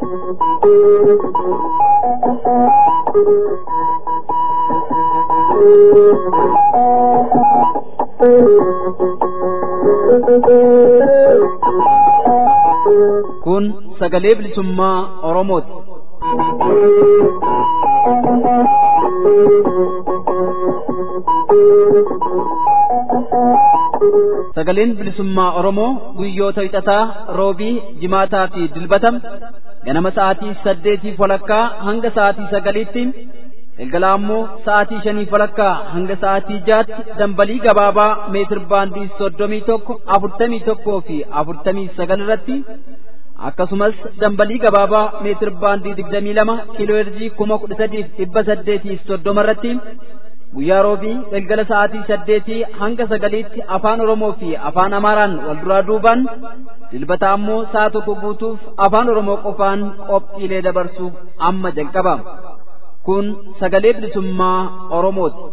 Kun sagalee bilisummaa Oromooti. Sagaleen bilisummaa Oromoo guyyoota hixataa roobii jimaataa fi dilbatam ganama sa'aatii saddeetii walakkaa hanga sa'aatii sagaliitti galgala ammoo sa'aatii shanii walakkaa hanga sa'aatii jaatti dambalii gabaabaa meetir baandii soddomii tokko afurtamii tokkoo fi afurtamii sagal irratti akkasumas dambalii gabaabaa meetir baandii digdamii lama kiiloo heerzii kuma kudha sadiif dhibba saddeetiif soddoma irratti guyyaa roobii galgala sa'aatii saddeetii hanga sagaliitti afaan oromoo fi afaan amaaraan wal duraa duubaan dilbata ammoo sa'a tokko guutuuf afaan oromoo qofaan qophiilee dabarsuuf amma jalqaba kun sagalee bilisummaa oromooti.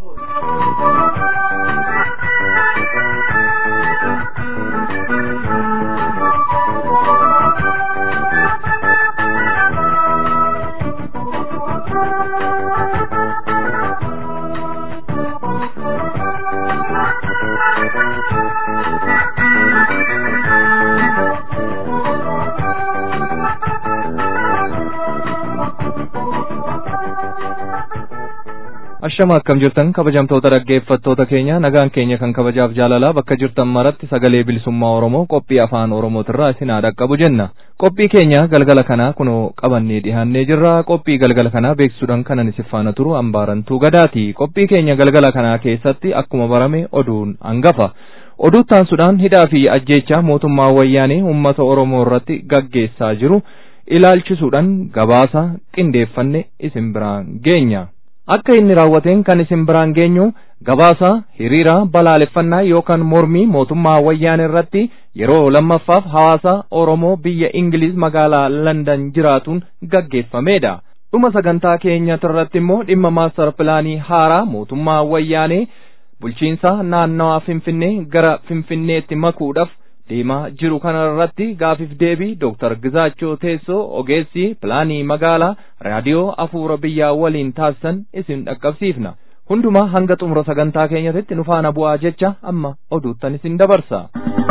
Ashama akkam jirtan kabajamtoota dhaggeeffattoota keenya nagaan keenya kan kabajaaf jaalalaa bakka jirtan maratti sagalee bilisummaa Oromoo qophii afaan Oromootirraa isin haa dhaqqabu jenna. Qophii keenya galgala kanaa kunoo qabannee dhiyaannee jirra. Qophii galgala kanaa beeksisuudhaan kanan isin faana turu hambaarantuu gadaati. Qophii keenya galgala kanaa keessatti akkuma barame oduun hangafa. Oduu taansuudhaan hidhaa fi ajjeechaa mootummaa wayyaanee uummata Oromoo irratti gaggeessaa jiru ilaalchisuudhaan gabaasa qindeeffanne isin biraan geenya. akka inni raawwateen kan isin biraan geenyu gabaasa hiriira balaaleffannaa yookaan mormii mootummaa wayyaanee irratti yeroo lammaffaaf hawaasa Oromoo biyya Ingiliz magaalaa Landan jiraatuun gaggeeffamedha. Dhuma sagantaa keenyatti irratti immoo dhimma maastar pilaanii haaraa mootummaa wayyaanee bulchiinsa naannawaa Finfinnee gara Finfinneetti makuudhaaf deemaa jiru kana irratti gaafiif deebii Dr. Gizaachoo Teessoo ogeessi pilaanii magaalaa raadiyoo afuura biyyaa waliin taasisan isin dhaqqabsiifna. Hundumaa hanga xumura sagantaa keenyatti nu faana bu'aa jecha amma oduuttan isin dabarsa.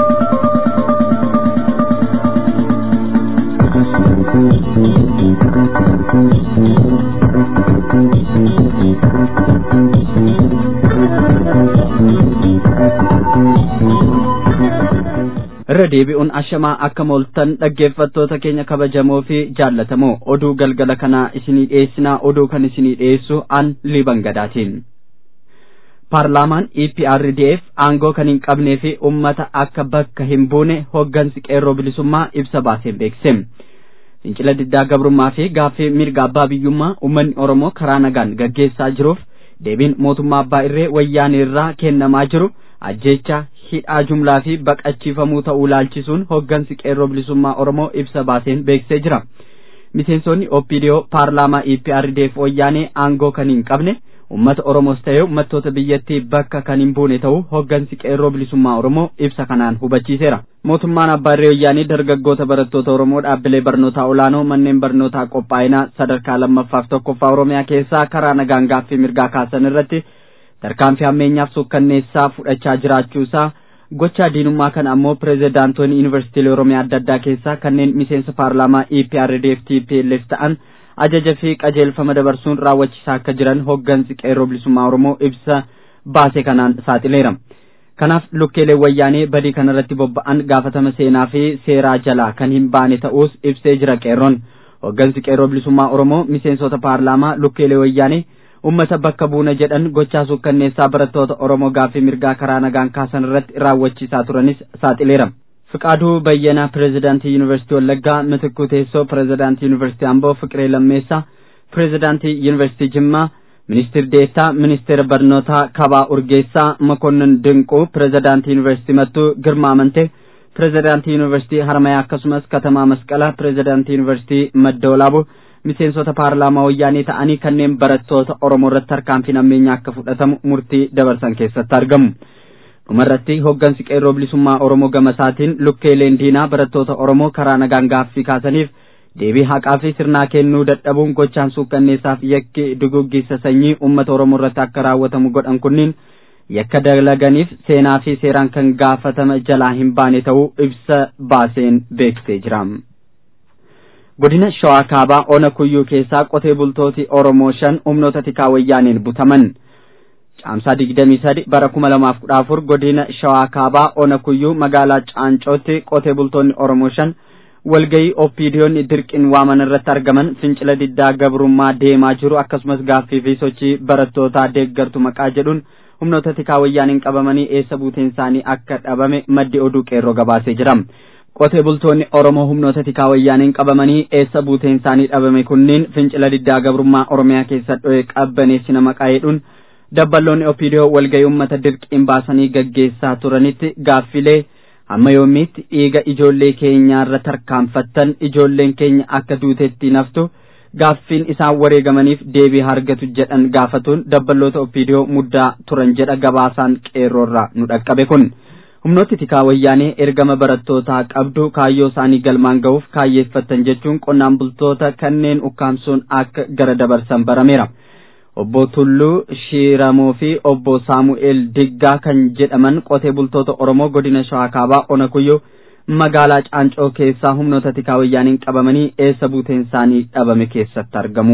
irra deebi'uun ashamaa akka mooltan dhaggeeffattoota keenya kabajamoo fi jaallatamoo oduu galgala kanaa isinii dhiyeessinaa oduu kan isinii dhiyeessu an liban gadaatiin paarlaamaan eprdf aangoo kan hin qabnee fi ummata akka bakka hin buune hoggansi qeerroo bilisummaa ibsa baaseen beekse fincila diddaa gabrummaa fi gaaffii mirga abbaa biyyummaa ummanni oromoo karaa nagaan gaggeessaa jiruuf deebiin mootummaa abbaa irree wayyaanee irraa kennamaa jiru ajjeecha hidhaa jumlaa fi baqachiifamuu ta'uu laalchisuun hoggansi qeerroo bilisummaa oromoo ibsa baaseen beeksisee jira miseensonni opidiyoo paarlaamaa eprdf wayyaanee aangoo kan hin qabne ummata oromoos ta'ee ummattoota biyyattii bakka kan hin buune ta'uu hoggansi qeerroo bilisummaa oromoo ibsa kanaan hubachiiseera mootummaan abbaa irree wayyaanee dargaggoota barattoota oromoo dhaabbilee barnootaa olaanoo manneen barnootaa qophaa'inaa sadarkaa lammaffaaf tokkoffaa oromiyaa keessaa karaa nagaan gaaffii mirgaa kaasan irratti tarkaanfii hammeenyaaf suukkanneessaa fudhachaa jiraachuusaa gochaa diinummaa kana ammoo pirezidaantoonni yuunivarsiitiilee oromiyaa adda addaa keessaa kanneen miseensa paarlaamaa EPRDF TPLF ta'an ajaja fi qajeelfama dabarsuun raawwachiisaa akka jiran hoggansi qeerroo bilisummaa oromoo ibsa baase kanaan saaxileera. Kanaaf lukkeelee wayyaanee badii kanarratti bobba'an gaafatama seenaa fi seeraa jalaa kan hin baane ta'uus ibsee jira qeerroon. Hoggansi qeerroo bilisummaa oromoo miseensota paarlaamaa lukkeelee wayyaanee ummata bakka buuna jedhan gochaa suukkanneessaa barattoota Oromoo gaaffii mirgaa karaa nagaan kaasan irratti raawwachiisaa turanis saaxileera. Fiqaaduu Bayyanaa Pireezidaantii Yuunivarsiitii Wallaggaa, Mitikuu Teessoo Pireezidaantii Yuunivarsiitii Amboo, Fiqiree Lammeessaa Pireezidaantii Yuunivarsiitii Jimmaa, Ministeer Deettaa Ministeera Barnootaa Kabaa Urgeessaa, Makonnin Dinquu Pireezidaantii Yuunivarsiitii Mattuu, Girmaa Amantee Pireezidaantii Yuunivarsiitii Harmayaa akkasumas Katamaa Masqalaa Pireezidaantii Yuunivarsiitii Madda Walaabuu miseensota paarlaamaa wayyaanee ta'anii kanneen barattoota Oromoo irratti tarkaanfiin ammeenyaa akka fudhatamu murtii dabarsan keessatti argamu. dhumarratti hoggansi qeerroo bilisummaa Oromoo gama isaatiin lukkeeleen diinaa barattoota Oromoo karaa nagaan gaaffii kaasaniif deebii haqaa fi sirnaa kennuu dadhabuun gochaan suukkanneessaaf yakki duguggisa sanyii uummata oromoo irratti akka raawwatamu godhan kunniin yakka dalaganiif seenaa fi seeraan kan gaafatama jalaa hin baane ta'uu ibsa baaseen beeksisee jira. godina shawaa kaabaa ona kuyyuu keessaa qotee bultooti oromoo shan humnoota tikaa wayyaaniin butaman caamsaa digdamii sadi bara kuma lamaaf kudha afur godina shawaa kaabaa ona kuyyuu magaalaa caancootti qotee bultoonni oromoo shan walgayii oppiidiyoonni dirqiin waaman irratti argaman fincila diddaa gabrummaa deemaa jiru akkasumas gaaffii fi sochii barattootaa deeggartu maqaa jedhuun humnoota tikaa wayyaaniin qabamanii eessa buuteen isaanii akka dhabame maddi oduu qeerroo gabaasee jira. qotee bultoonni oromoo humnoota tikaa wayyaaniin qabamanii eessa buuteen isaanii dhabame kunniin fincila diddaa gabrummaa oromiyaa keessa dho'e qabbaneessina maqaa jedhuun dabballoonni opiidiyoo walgayii uummata dirqiin baasanii gaggeessaa turanitti gaaffilee hamma yoomiitti dhiiga ijoollee keenyaarra tarkaanfattan ijoolleen keenya akka duutetti naftu gaaffiin isaan wareegamaniif deebii argatu jedhan gaafatuun dabballoota opiidiyoo muddaa turan jedha gabaasaan qeerroorraa nu dhaqqabe kun. humnooti tikaa wayyaanee ergama barattootaa qabdu kaayyoo isaanii galmaan ga'uuf kaayyeeffatan jechuun qonnaan bultoota kanneen ukkaamsuun akka gara dabarsan barameera. Obbo Tulluu Shiiramoo fi obbo Saamu'eel Diggaa kan jedhaman qotee bultoota Oromoo godina Shawaa Kaabaa Ona Kuyyoo magaalaa Caancoo keessaa humnoota tikaa wayyaaniin qabamanii eessa buuteen isaanii dhabame keessatti argamu.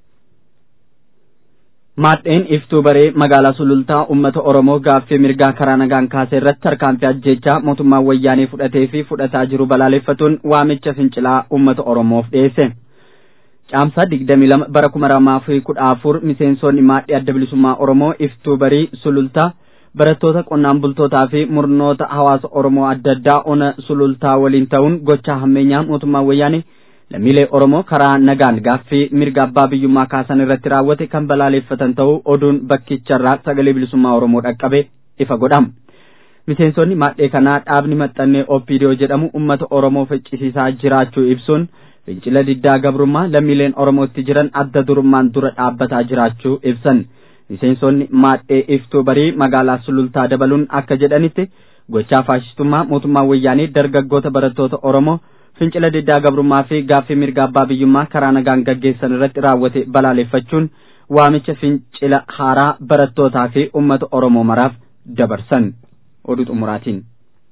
Maadheen iftuu baree magaalaa sulultaa uummata Oromoo gaaffii mirgaa karaa nagaan kaasee irratti tarkaanfii ajjechaa mootummaan wayyaanee fudhatee fi fudhataa jiru balaaleffatuun waamicha fincilaa uummata Oromoof dhiyeesse. Caamsaa digdamii lama bara kuma lamaa fi kudha afur miseensonni maadhii adda bilisummaa Oromoo iftuu barii sulultaa barattoota qonnaan bultootaa fi murnoota hawaasa Oromoo adda addaa ona sulultaa waliin ta'uun gochaa hammeenyaa mootummaan wayyaanee lammiilee Oromoo karaa nagaan gaaffii mirga abbaa biyyummaa kaasan irratti raawwate kan balaaleffatan ta'uu oduun bakkicharraa sagalee bilisummaa Oromoo dhaqqabe ifa godhama. Miseensonni maadhee kanaa dhaabni maxxannee OPDO jedhamu uummata Oromoo ficcisiisaa jiraachuu ibsuun fincila diddaa gabrummaa lammiileen Oromootti jiran adda durummaan dura dhaabbataa jiraachuu ibsan. Miseensonni maadhee iftuu barii magaalaa sulultaa dabaluun akka jedhanitti gochaa faashistummaa mootummaa wayyaanii dargaggoota barattoota Oromoo fincila diddaa gabrummaa fi gaaffii mirga abbaa biyyummaa karaa nagaan gaggeessan irratti raawwate balaaleffachuun waamicha fincila haaraa barattootaa fi uummata Oromoo maraaf dabarsan oduu xumuraatiin.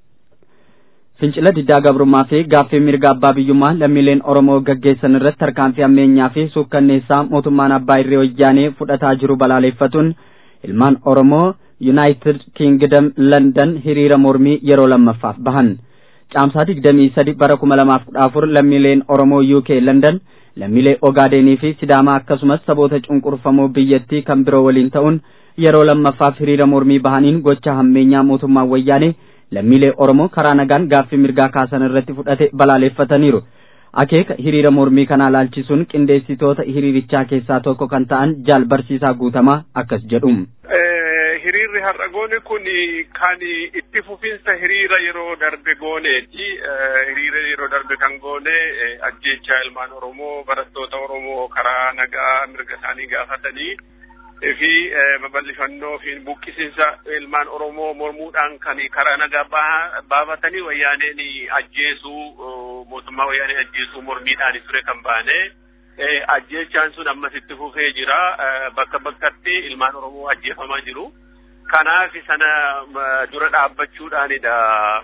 Fincila diddaa gabrummaa fi gaaffii mirga abbaa biyyummaa lammiileen Oromoo gaggeessan irratti tarkaanfii ammeenyaa fi suukkanneessaa mootummaan abbaa irree wayyaanee fudhataa jiru balaaleffatuun ilmaan Oromoo Yuunaayitid Kingdom London hiriira mormii yeroo lammaffaaf bahan. caamsaa digdamii sadi bara kuma lamaaf kudha afur lammiileen Oromoo UK London lammiilee Ogaadenii fi Sidaamaa akkasumas saboota cunqurfamoo biyyattii kan biroo waliin ta'uun yeroo lammaffaaf hiriira mormii bahaniin gocha hammeenyaa mootummaa wayyaanee lammiilee Oromoo karaa nagaan gaaffii mirgaa kaasan irratti fudhate balaaleffataniiru. Akeeka hiriira mormii kanaa laalchisuun qindeessitoota hiriirichaa keessaa tokko kan ta'an jaal barsiisaa guutamaa akkas jedhu. hiriirri har'a goone kun kan itti fufinsa hiriira yeroo darbe gooneeti. Hiriira yeroo darbe kan goone ajjeechaa ilmaan Oromoo barattoota Oromoo karaa nagaa mirga isaanii gaafatanii fi babal'ifannoo fi buqqisiinsa ilmaan Oromoo mormuudhaan kan karaa nagaa baafatanii wayyaaneen ajjeesuu mootummaa wayyaanee ajjeesuu mormiidhaan ture kan baane. ajjeechaan sun ammas itti fufee jira bakka bakkatti ilmaan Oromoo ajjeefamaa jiru. Kanaaf sana dura dhaabbachuudhaanidha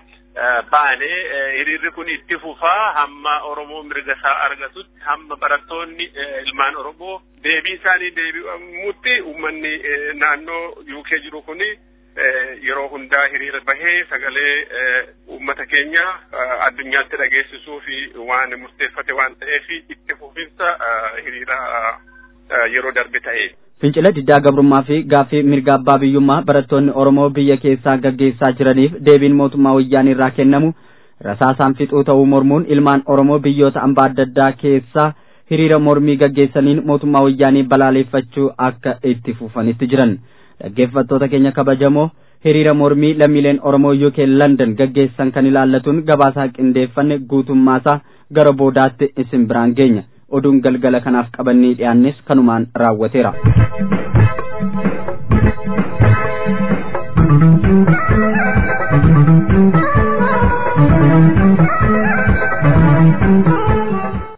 baane hiriirri kun itti fufaa hamma Oromoo mirga isaa argatutti hamma barattoonni ilmaan Oromoo deebii isaanii deebi'amutti uummanni naannoo UK jiru kuni yeroo hundaa hiriira bahee sagalee uummata keenya addunyaatti dhageessisuu fi waan murteeffate waan ta'eef itti fufinsa hiriira yeroo darbe ta'e. Fincila diddaa gabrummaa fi gaaffii mirga abbaa biyyummaa barattoonni Oromoo biyya keessaa gaggeessaa jiraniif deebiin mootummaa wayyaanii irraa kennamu rasaasaan fixuu ta'uu mormuun ilmaan Oromoo biyyoota hambaa adda addaa keessaa hiriira mormii gaggeessaniin mootummaa wayyaanii balaaleffachuu akka itti fufanitti jiran. dhaggeeffattoota keenya kabajamoo hiriira mormii lammiileen Oromoo UK London gaggeessan kan ilaallatuun gabaasaa qindeeffanne guutummaasaa gara boodaatti isin biraan geenya oduun galgala kanaaf qabannee dhiyaannes kanumaan raawwateera.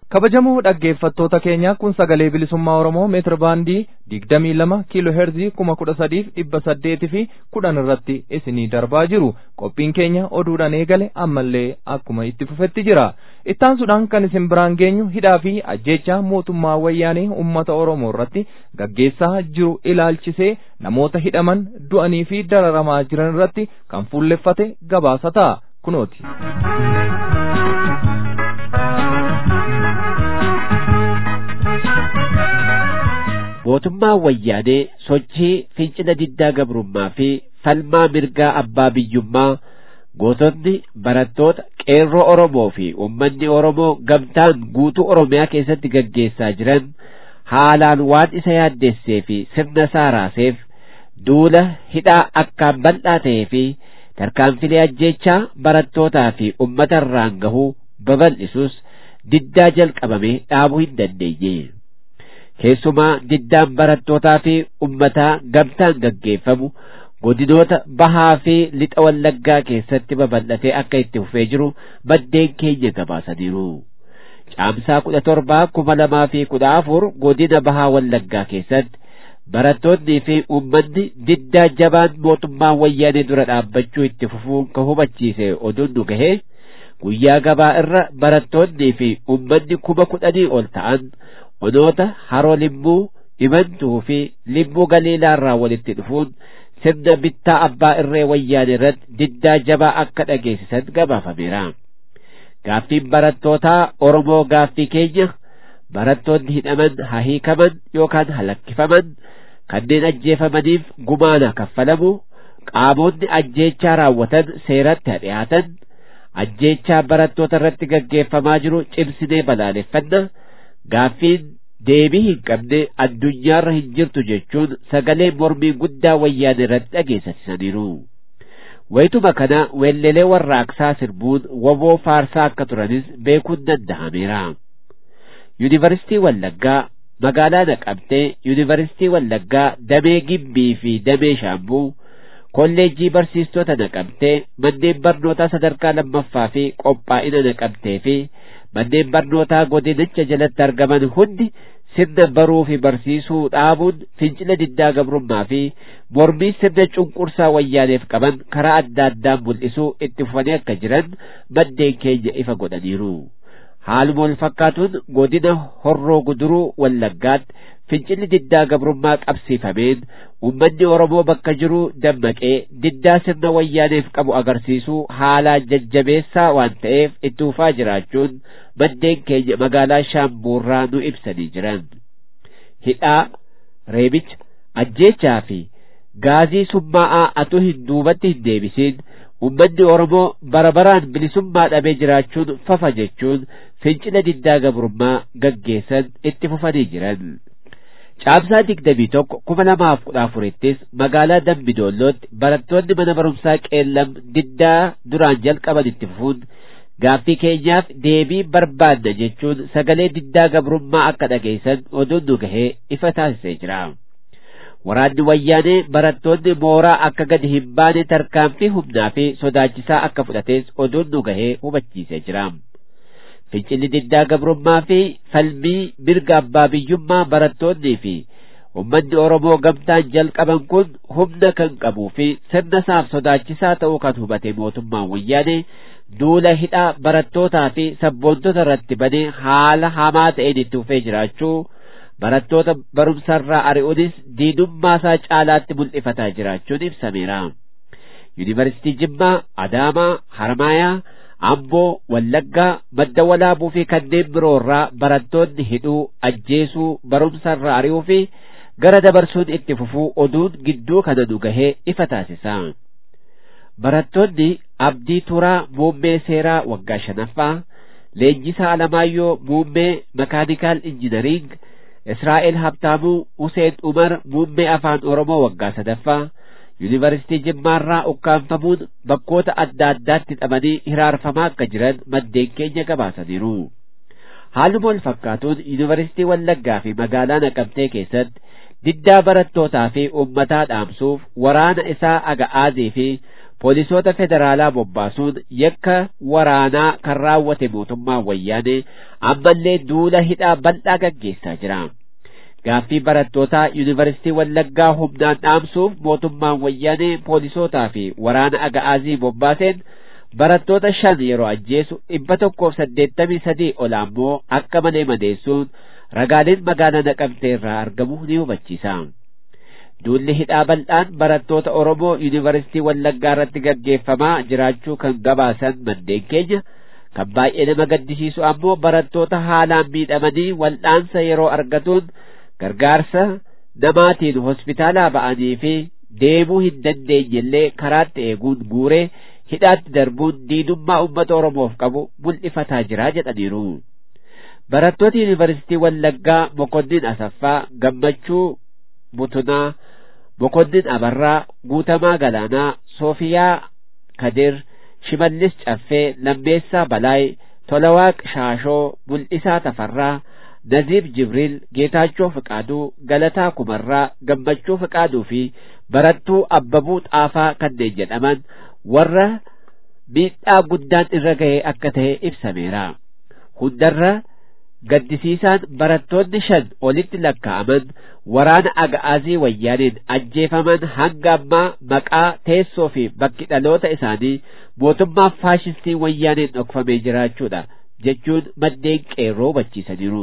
kabajamoo dhaggeeffattoota keenya kun sagalee bilisummaa oromoo meetira baandii digdamii lama kiiloo heerzii kuma kudha sadiif dhibba saddeetii fi kudhan irratti isinii darbaa jiru qophiin keenya oduudhaan eegale ammallee akkuma itti fufetti jira ittaansuudhaan kan isin biraan geenyu hidhaa fi ajjeechaa mootummaa wayyaanee ummata oromoo irratti gaggeessaa jiru ilaalchisee namoota hidhaman du'anii fi dararamaa jiran irratti kan fuulleffate gabaasa ta'a kunooti. mootummaan wayyaanee sochii fincila diddaa gabrummaa fi falmaa mirgaa abbaa biyyummaa gootonni barattoota qeerroo Oromoo fi uummanni Oromoo gamtaan guutuu Oromiyaa keessatti gaggeessaa jiran haalaan waan isa yaaddeessee fi sirna isaa raaseef duula hidhaa akkaan bal'aa ta'ee fi tarkaanfilee ajjeechaa barattootaa fi uummata irraan gahuu babal'isus diddaa jalqabamee dhaabuu hin dandeenye. keessumaa diddaan barattootaa fi ummataa gamtaan gaggeeffamu godinoota bahaa fi lixa wallaggaa keessatti babal'atee akka itti fufee jiru maddeen keenya gabaasaniiru. Caamsaa kudha torbaa kuma lamaa fi kudha afur godina bahaa wallaggaa keessatti barattoonnii fi uummanni diddaa jabaan mootummaa wayyaanee dura dhaabbachuu itti fufuun ka hubachiise oduun nu gahee guyyaa gabaa irra barattoonnii fi uummanni kuma kudhanii ol ta'an onoota haroo limmuu imantuu fi limmuu galiilaa irraa walitti dhufuun sirna bittaa abbaa irree wayyaanee irratti diddaa jabaa akka dhageessisan gabaafameera. Gaaffiin barattootaa Oromoo gaaffii keenya barattoonni hidhaman haa hiikaman yookaan halakkifaman kanneen ajjeefamaniif gumaana kaffalamu qaamonni ajjeechaa raawwatan seeratti haa dhiyaatan ajjeechaa barattoota irratti gaggeeffamaa jiru cimsinee balaaleffanna gaaffiin deebii hin qabne addunyaarra hin jirtu jechuun sagalee mormii guddaa wayyaanee irratti dhageessisaniiru. Wayituma kana weellelee warraaqsaa sirbuun woboo faarsaa akka turanis beekuun danda'ameera. Yuunivarsiitii Wallaggaa magaalaa Naqamtee, Yuunivarsiitii Wallaggaa damee Gimbii fi damee Shaambuu, kolleejjii barsiistota Naqamtee, manneen barnootaa sadarkaa lammaffaa fi qophaa'ina Naqamtee fi manneen barnootaa godinicha jalatti argaman hundi sirna baruu fi barsiisuu dhaabuun fincila diddaa gabrummaa fi mormii sirna cunqursaa wayyaaneef qaban karaa adda addaan mul'isuu itti fufanii akka jiran maddeen keenya ifa godhaniiru. Haaluma wal fakkaatuun godina horroo guduruu wallaggaatti fincilli diddaa gabrummaa qabsiifameen uummanni Oromoo bakka jiru dammaqee diddaa sirna wayyaaneef qabu agarsiisuu haalaan jajjabeessaa waan ta'eef itti fufaa jiraachuun maddeen keenya magaalaa Shaambuurraa nu ibsanii jiran. Hidhaa, reebicha, ajjeechaa fi gaazii summaa'aa atuu hin duubatti hin deebisiin ummanni Oromoo bara baraan bilisummaa dhabee jiraachuun fafa jechuun fincila diddaa gabrummaa gaggeessan itti fufanii jiran. Caamsaa digdamii tokko kuma lamaaf kudha afurittis magaalaa Dambidoollootti barattoonni mana barumsaa qeellam diddaa duraan jalqaban itti fufuun gaaffii keenyaaf deebii barbaadna jechuun sagalee diddaa gabrummaa akka dhageessan oduun nu gahee ifa taasisee jira. Waraanni wayyaanee barattoonni mooraa akka gadi hin baane tarkaanfii humnaa fi sodaachisaa akka fudhates oduun nu gahee hubachiisee jira. Fincilli diddaa gabrummaa fi falmii mirga abbaa biyyummaa barattoonnii fi ummanni Oromoo gamtaan jalqaban kun humna kan qabuu fi sirna isaaf sodaachisaa ta'uu kan hubate mootummaan wayyaanee duula hidhaa barattootaa fi sabboontota irratti banee haala hamaa ta'een itti fufee jiraachuu barattoota barumsarraa ari'uunis diinummaa isaa caalaatti mul'ifataa jiraachuun ibsameera. Yuunivarsiitii Jimmaa, Adaamaa, Harmaayaa, Amboo, Wallaggaa, Madda Walaabuu fi kanneen biroorraa barattoonni hidhuu, ajjeesuu, barumsarraa ari'uu fi gara dabarsuun itti fufuu oduun gidduu kana nu gahee ifa taasisa. Barattoonni Abdii Turaa Muummee Seeraa waggaa shanaffaa, Leenjisaa Alamaayyoo Muummee Makaanikaal Injinariing, Israa'el Habtaamuu Huseen Umar Muummee Afaan Oromoo waggaa sadaffaa, Yuunivarsiitii Jimmaarraa ukkaanfamuun bakkoota adda addaatti hidhamanii hiraarfamaa akka jiran maddeen keenya gabaasaniiru. Haaluma wal fakkaatuun Yuunivarsiitii Wallaggaa fi magaalaa Naqamtee keessatti diddaa barattootaa fi uummataa dhaamsuuf waraana isaa aga'aazii fi poolisoota federaalaa bobbaasuun yakka waraanaa kan raawwate mootummaa wayyaanee ammallee duula hidhaa bal'aa gaggeessaa jira. Gaaffii barattootaa yuunivarsiitii Wallaggaa humnaan dhaamsuuf mootummaan wayyaanee poolisootaa fi waraana aga'aazii bobbaaseen barattoota shan yeroo ajjeesu dhibba tokkoof saddeettamii sadii ol ammoo akka malee madeessuun ragaaleen magaalaa naqamtee irraa argamu ni hubachiisa. Duulli hidhaa bal'aan barattoota Oromoo yuunivarsiitii Wallaggaa irratti gaggeeffamaa jiraachuu kan gabaasan maddeen keenya kan baay'ee nama gaddisiisu ammoo barattoota haalaan miidhamanii wal'aansa yeroo argatuun gargaarsa namaatiin hospitaalaa ba'anii fi deemuu hin dandeenyellee karaatti eeguun guuree hidhaatti darbuun diinummaa uummata Oromoof qabu mul'ifataa jira jedhaniiru. Barattoota yuunivarsiitii Wallaggaa Mokonnin Asaffaa Gammachuu Butunaa Mokonnin Abarraa Guutamaa Galaanaa Soofiyaa Kadir Shimallis Caffee Lammeessaa Balaay Tolawaaq Shaashoo Mul'isaa Tafarraa Naziib Jibriil Geetaachoo Fiqaaduu Galataa Kumarraa Gammachuu Fiqaaduu fi Barattuu Abbabuu Xaafaa kanneen jedhaman warra miidhaa guddaan irra ga'ee akka ta'e ibsameera. Hundarra gaddisiisaan barattoonni shan olitti lakkaa'aman waraana aga'aazii wayyaaniin ajjeefaman hanga ammaa maqaa teessoo fi bakki dhaloota isaanii mootummaa faashistii wayyaaniin dhokfamee jiraachuudha jechuun maddeen qeerroo hubachiisaniiru.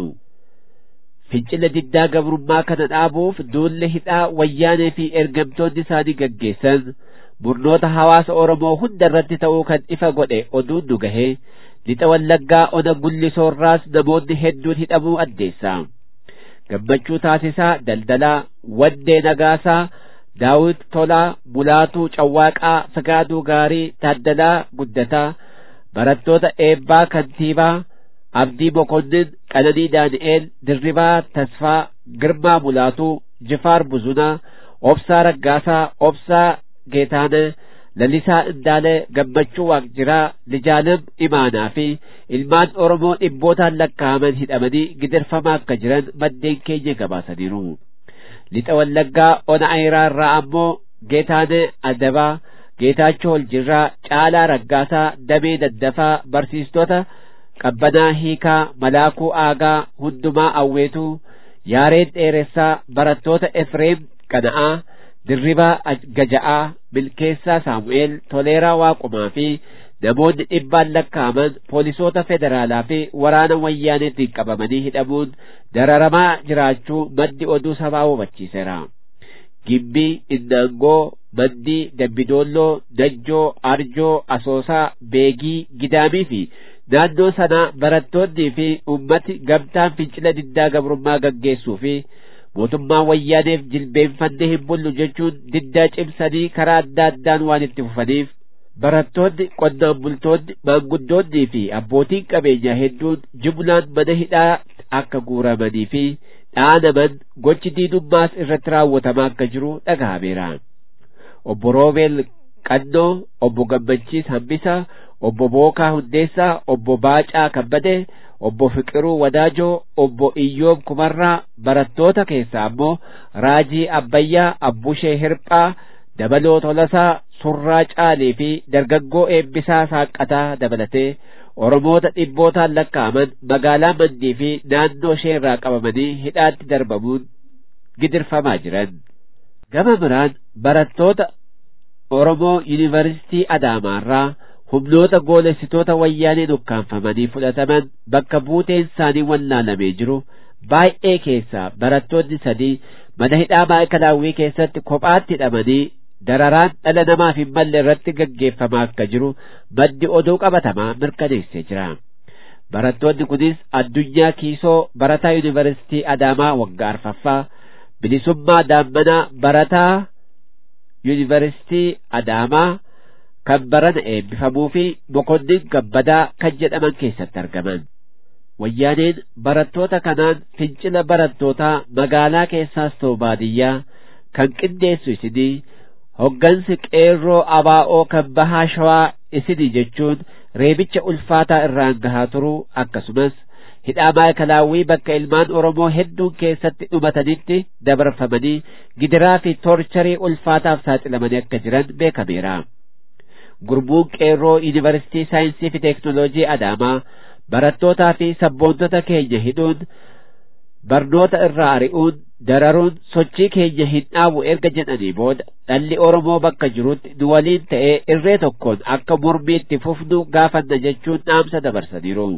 Fincila diddaa gabrummaa kana dhaabuuf duulli hidhaa wayyaanee fi ergamtoonni isaanii gaggeessan murnoota hawaasa Oromoo hunda irratti ta'uu kan ifa godhe oduun nu gahee lixa wallaggaa ona gullisoorraas namoonni hedduun hidhamuu addeessa. Gammachuu taasisaa daldalaa waddee nagaasaa daawit tolaa bulaatuu cawwaaqaa fagaaduu gaarii taaddalaa guddataa barattoota eebbaa kantiibaa abdii mokonnin qananii daani'eel dirribaa tasfaa girmaa bulaatuu jifaar buzunaa obsaa raggaasaa obsaa geetaana lalisaa indaalee gammachuu waaqjiraa lijaalam imaanaa fi ilmaan oromoo dhibbootaan lakkaa'aman hidhamanii gidirfamaa akka jiran maddeen keenya gabaasaniiru lixa wallaggaa ona ayiraa irraa ammoo geetaane adabaa geetaachoo holjirraa caalaa raggaasaa damee daddafaa barsiistota qabbanaa hiikaa malaakuu aagaa hundumaa awweetuu yaareen dheeressaa barattoota efreem qana'aa dirribaa gaja'aa milkeessaa saamu'eel toleeraa waaqumaa fi namoonni dhibbaan lakkaa'aman poolisoota federaalaa fi waraana wayyaaneetiin qabamanii hidhamuun dararamaa jiraachuu maddi oduu sabaa hubachiiseera. Gimbii, Innaangoo, Mandii, Dambidoolloo, Najjoo, Arjoo, Asoosaa, Beegii, Gidaamii fi naannoo sanaa barattoonnii fi ummati gamtaan fincila diddaa gabrummaa gaggeessuu fi mootummaa wayyaaneef jilbeenfannee hin bullu jechuun diddaa cimsanii karaa adda addaan waan itti fufaniif barattoonni qonnaan bultoonni maanguddoonnii fi abbootiin qabeenyaa hedduun jumlaan mana hidhaa akka guuramanii fi dhaanaman gochi diinummaas irratti raawwatamaa akka jiru dhagahameera. Obbo Roobeel Qannoo, Obbo Gammachiis Hambisa, Obbo Bookaa Hundeessaa, Obbo Baacaa Kabbadee, obbo Fiqiruu Wadaajoo, obbo Iyyoob Kumarraa, barattoota keessaa ammoo Raajii Abbayyaa, Abbushee Hirphaa, Dabaloo Tolasaa, Surraa Caalii fi dargaggoo eebbisaa Saaqqataa dabalatee Oromoota dhibbootaan lakkaa'aman magaalaa Mandii fi naannoo ishee irraa qabamanii hidhaatti darbamuun gidirfamaa jiran. Gama biraan barattoota Oromoo Yuunivarsiitii Adaamaarraa humnoota goolessitoota wayyaanee dukkaanfamanii fudhataman bakka buuteen isaanii wallaalamee jiru baay'ee keessaa barattoonni sadii mana hidhaa maayikalaawwii keessatti kophaatti hidhamanii dararaan dhala namaaf hin malle irratti gaggeeffamaa akka jiru maddi oduu qabatamaa mirkaneessee jira. Barattoonni kunis addunyaa kiisoo barataa yuunivarsiitii Adaamaa waggaa arfaffaa bilisummaa daammanaa barataa yuunivarsiitii Adaamaa kan barana eebbifamuu fi mokonnin gabbadaa kan jedhaman keessatti argaman. Wayyaaneen barattoota kanaan fincila barattootaa magaalaa keessaas ta'u baadiyyaa kan qindeessu isinii hoggansi qeerroo abaa'oo kan bahaa shawaa isinii jechuun reebicha ulfaataa irraan gahaa turuu akkasumas hidhaa maayikalaawwii bakka ilmaan Oromoo hedduun keessatti dhumatanitti dabarfamanii gidiraa fi toorcharii ulfaataaf saaxilamanii akka jiran beekameera. gurmuun qeerroo yuunivarsiitii saayinsii fi teeknooloojii adaamaa barattootaa fi sabboontota keenya hidhuun barnoota irraa ari'uun dararuun sochii keenya hin dhaabu erga jedhanii booda dhalli Oromoo bakka jirutti nu waliin ta'ee irree tokkoon akka mormii itti fufnu gaafanna jechuun dhaamsa dabarsaniiru.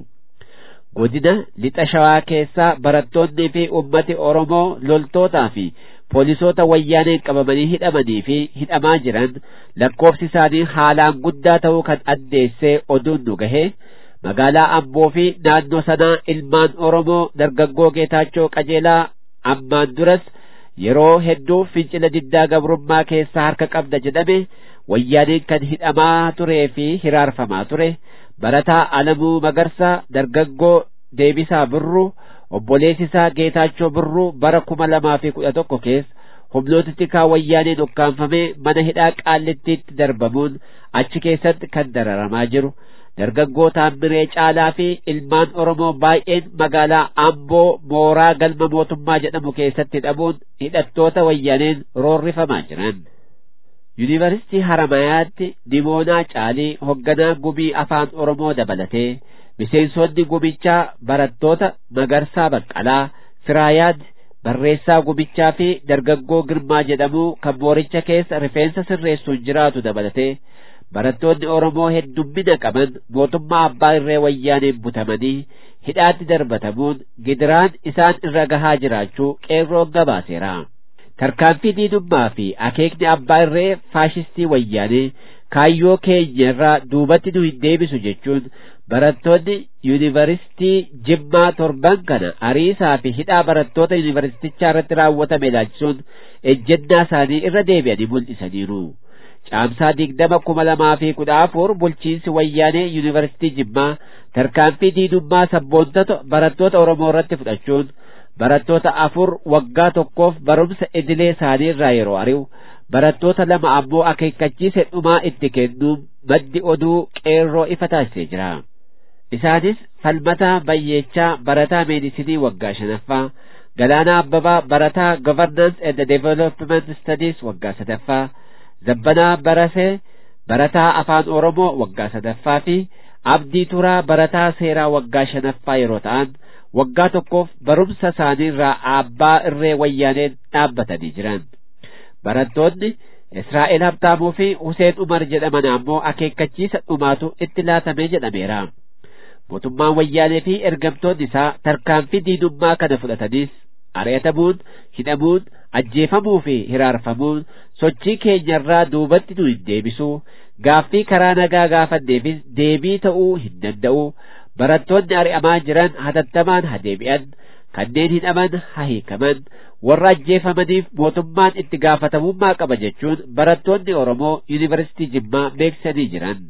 Godina lixa shawaa keessaa barattoonnii fi ummati Oromoo loltootaa fi poolisoota wayyaaneen qabamanii hidhamanii fi hidhamaa jiran lakkoofsi isaanii haalaan guddaa ta'uu kan addeessee oduun nu gahe magaalaa Amboo fi naannoo sanaa ilmaan Oromoo dargaggoo Geetaachoo Qajeelaa ammaan duras yeroo hedduu fincila diddaa gabrummaa keessaa harka qabda jedhame wayyaaneen kan hidhamaa turee fi hiraarfamaa ture barataa Alamuu Magarsaa dargaggoo Deebisaa Birruu obboleessi isaa Geetaachoo Birruu bara kuma lamaa fi kudha tokko keessa humnoota tikaa wayyaaneen ukkaanfamee mana hidhaa qaallittiitti darbamuun achi keessatti kan dararamaa jiru dargaggoo Taammiree Caalaa fi ilmaan Oromoo baay'een magaalaa Amboo mooraa galma mootummaa jedhamu keessatti hidhamuun hidhattoota wayyaaneen roorrifamaa jiran. Yuunivarsiitii Haramayaatti Dimoonaa Caalii hogganaa gumii afaan Oromoo dabalatee miseensonni gumichaa barattoota Magarsaa Baqqalaa, Firaayaad, barreessaa gumichaa fi dargaggoo Girmaa jedhamu kan mooricha keessa rifeensa sirreessuun jiraatu dabalatee barattoonni Oromoo heddummina qaban mootummaa abbaa irree wayyaaneen butamanii hidhaatti darbatamuun gidiraan isaan irra gahaa jiraachuu qeerroon gabaaseera. Tarkaanfii diinummaa fi akeekni abbaa irree faashistii wayyaanee kaayyoo keenya irraa duubatti nu hin deebisu jechuun barattoonni yuunivarsiitii Jimmaa torban kana ariisaa fi hidhaa barattoota yuunivarsiitichaa irratti raawwatame ilaalchisuun ejjennaa isaanii irra deebi'anii mul'isaniiru. Caamsaa digdama kuma lamaa fi kudha afur bulchiinsi wayyaanee yuunivarsiitii Jimmaa tarkaanfii diinummaa sabboontota barattoota Oromoo irratti fudhachuun barattoota afur waggaa tokkoof barumsa idilee isaanii irraa yeroo ari'u barattoota lama ammoo akeekkachiisa dhumaa itti kennuun maddi oduu qeerroo ifa taasisee jira. Isaanis falmataa bayyeechaa barataa meedisinii waggaa shanaffaa Galaanaa Abbabaa barataa Governance and Development Studies waggaa sadaffaa Zabbanaa Barasee barataa afaan Oromoo waggaa sadaffaa fi Abdii Turaa barataa seeraa waggaa shanaffaa yeroo ta'an waggaa tokkoof barumsa isaanii irraa abbaa irree wayyaaneen dhaabbatanii jiran. Barattoonni Israa'el Habtaamuu fi Huseen Umar jedhaman ammoo akeekkachiisa dhumaatu itti laatamee jedhameera. Mootummaan wayyaanee fi ergamtoonni isaa tarkaanfii diinummaa kana fudhatanis ari'atamuun, hidhamuun, ajjeefamuu fi hiraarfamuun sochii keenyarraa duubatti nu hin deebisu. Gaaffii karaa nagaa gaafanneefis deebii ta'uu hin danda'u. Barattoonni ari'amaa jiran hatattamaan haa deebi'an. kanneen hidhaman haa hiikaman warra ajjeefamaniif mootummaan itti gaafatamummaa qaba jechuun barattoonni Oromoo yuunivarsiitii Jimmaa beeksisanii jiran.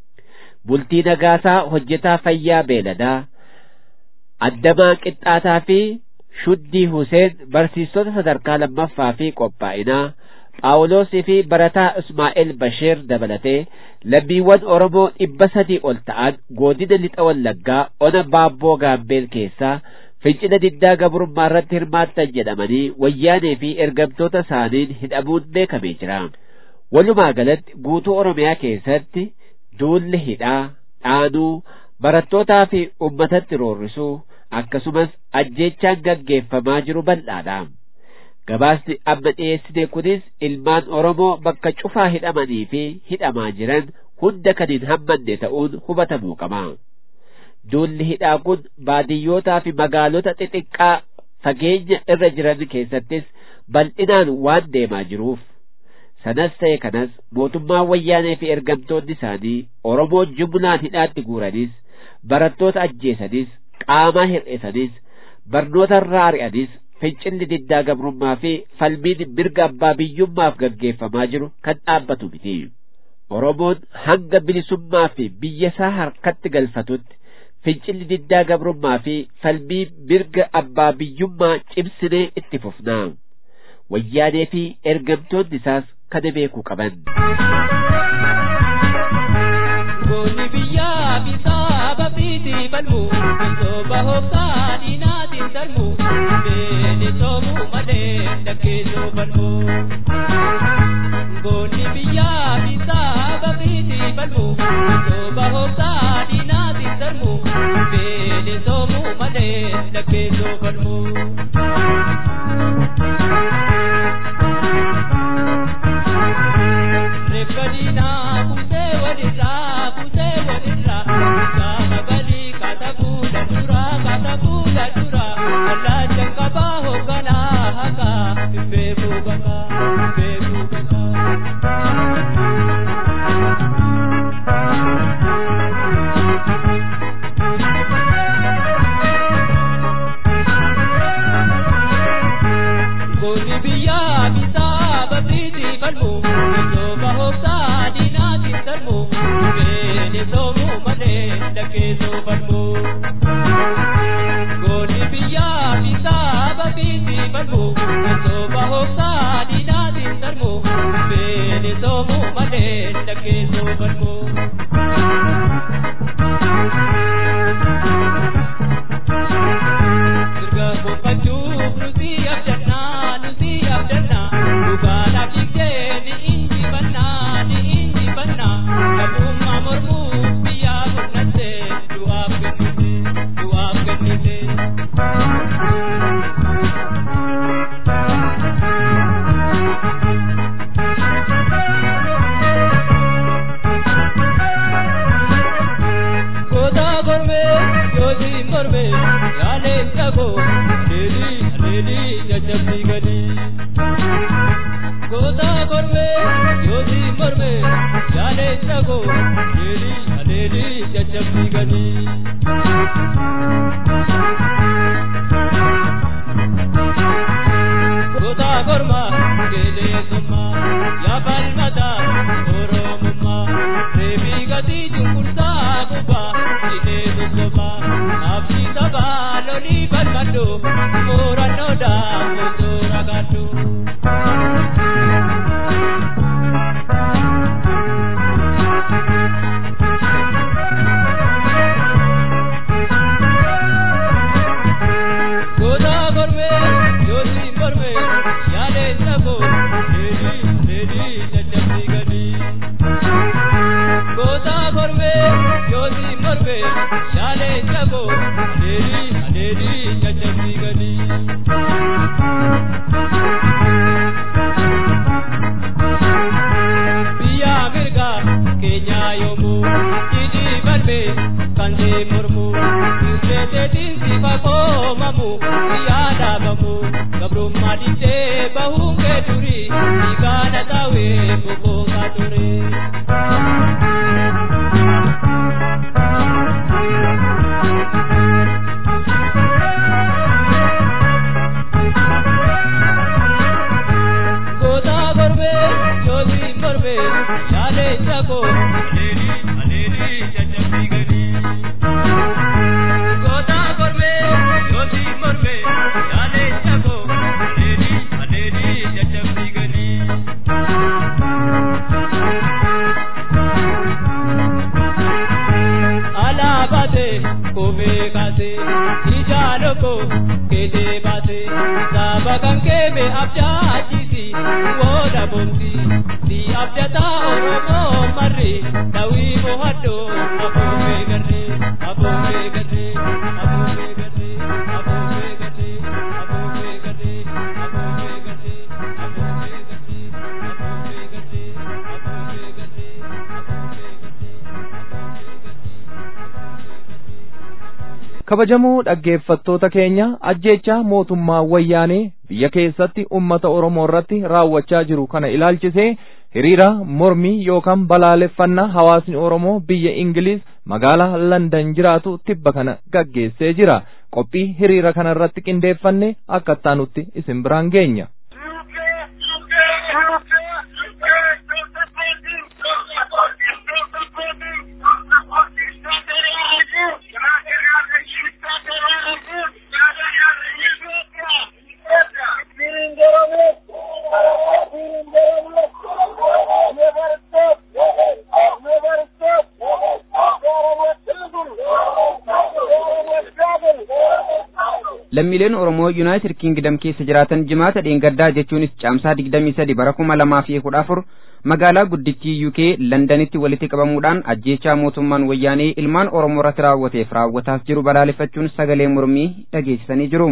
Bultii Nagaasaa hojjetaa fayyaa beeladaa addamaa qixxaataa fi shuddii Huseen barsiistota sadarkaa lammaffaa fi qophaa'inaa Phaawulosii fi barataa Ismaa'eel Basheer dabalatee lammiiwwan Oromoo dhibba sadii ol ta'an godina lixa wallaggaa ona baabboo gaambeel keessaa fincila diddaa gabrummaa irratti hirmaattan jedhamanii wayyaanee fi ergamtoota isaaniin hidhamuun beekamee jira. Walumaa galatti guutuu Oromiyaa keessatti duulli hidhaa, dhaanuu, barattootaa fi uummatatti roorrisuu akkasumas ajjeechaan gaggeeffamaa jiru bal'aadha. Gabaasni amma dhiyeessine kunis ilmaan Oromoo bakka cufaa hidhamanii fi hidhamaa jiran hunda kan hin hammanne ta'uun hubatamuu qaba. Duulli hidhaa kun baadiyyootaa fi magaalota xixiqqaa fageenya irra jiran keessattis bal'inaan waan deemaa jiruuf sanas ta'e kanas mootummaan wayyaanee fi ergamtoonni isaanii Oromoo jumlaan hidhaatti guuranis barattoota ajjeesanis qaamaa hir'isanis barnoota irraa ari'anis fincilli diddaa gabrummaa fi falmiin mirga abbaa biyyummaaf gaggeeffamaa jiru kan dhaabbatu miti. Oromoon hanga bilisummaa fi biyya isaa harkatti galfatutti fincilli diddaa gabrummaa fi falmii mirga abbaa biyyummaa cimsinee itti fufnaa. Wayyaanee fi ergamtoonni isaas kana beekuu qaban. Goonni biyyaa fi saaba fiitii falmu, sooba hooftaa diinaatiin darbu, beeni soomuu malee dhaggeessoo falmu. Goonni biyyaa fi saaba fiitii falmu. falmu Soba hofta dinati sarmu Bele somu male lake so falmu Rekkadina kuse walirra kuse walirra Sama gali katabu dadura katabu dadura Allah jangkaba hogana haka Bebu baka bebu baka Goni biya bisa babriti falmu Iso bahoksa dinati sarmu Bene somu mane dake so falmu Goni biya bisa babriti falmu Iso bahoksa dinati sarmu Bene somu mane dake so falmu Sirga boqachuuf nuti abdannaa nuti abdannaa dhugaadhaa fiigdee ni injifannaa ni injifannaa qabummaa mormuuf biyyaa murnattee du'aaf kennite du'aaf kennite. Goota gormee yootiin mormee yaaleen dhagoo aleelii aleelii jajjabbii gadii. Goota gormee yootiin mormee yaaleen dhagoo aleelii aleelii jajjabbii gadii. Goota gormaa qeeleessummaa yaa falmataa oromummaa reebii gatii cunqursaa gubbaa hidhee sosobaa abdii sabaa lolii falmadhu murannoodhaan osoo ragaadhu. Goota gormee yootiin mormee yaaleen dhagoo leelii leelii jajjabbii gadii. Goota gormee yootiin mormee yaaleen dhagoo aleelii aleelii jajjabbii gadii. Biyya mirgaa keenyaa yoomuu jidhii balbee kan see mormuu irreeteetiin sifa koomamu biyyaa dhaabamu gabrummaa dhiisee bahuun kee durii dhiigaana taawee boqootaa ture. Goota gormee yootiin mormee yaalee chakoo aleelii aleelii jajjabbii gadii. Goota gormee yootiin mormee yaalee chakoo aleelii aleelii jajjabbii gadii. Alaa baatee kophee kaasee ijaa loko keetee baatee saba kan keeme abdaachisi wooda boonti si abdataa oromoo marri dawii mohadhoo abuubee garree abuubee garree abuubee garree abuubee garree abuubee garree abuubee garree abuubee garree abuubee garree abuubee garree abuubee kabajamoo dhaggeeffattoota keenya ajjeechaa mootummaa wayyaanee biyya keessatti ummata oromoo irratti raawwachaa jiru kana ilaalchisee hiriira mormii yookaan balaaleffannaa hawaasni oromoo biyya ingiliz magaalaa landan jiraatu tibba kana gaggeessee jira qophii hiriira kana irratti qindeeffanne akka ittaanutti isin biraan geenya. lammiileen Oromoo Yuunaayitid Kiingdam keessa jiraatan jimaata dheengaddaa jechuunis caamsaa digdamii sadi bara kuma lamaa fi kudha afur magaalaa guddittii UK Londanitti walitti qabamuudhaan ajjeechaa mootummaan wayyaanee ilmaan Oromoo irratti raawwateef raawwataas jiru balaaleffachuun sagalee mormii dhageessisanii jiru.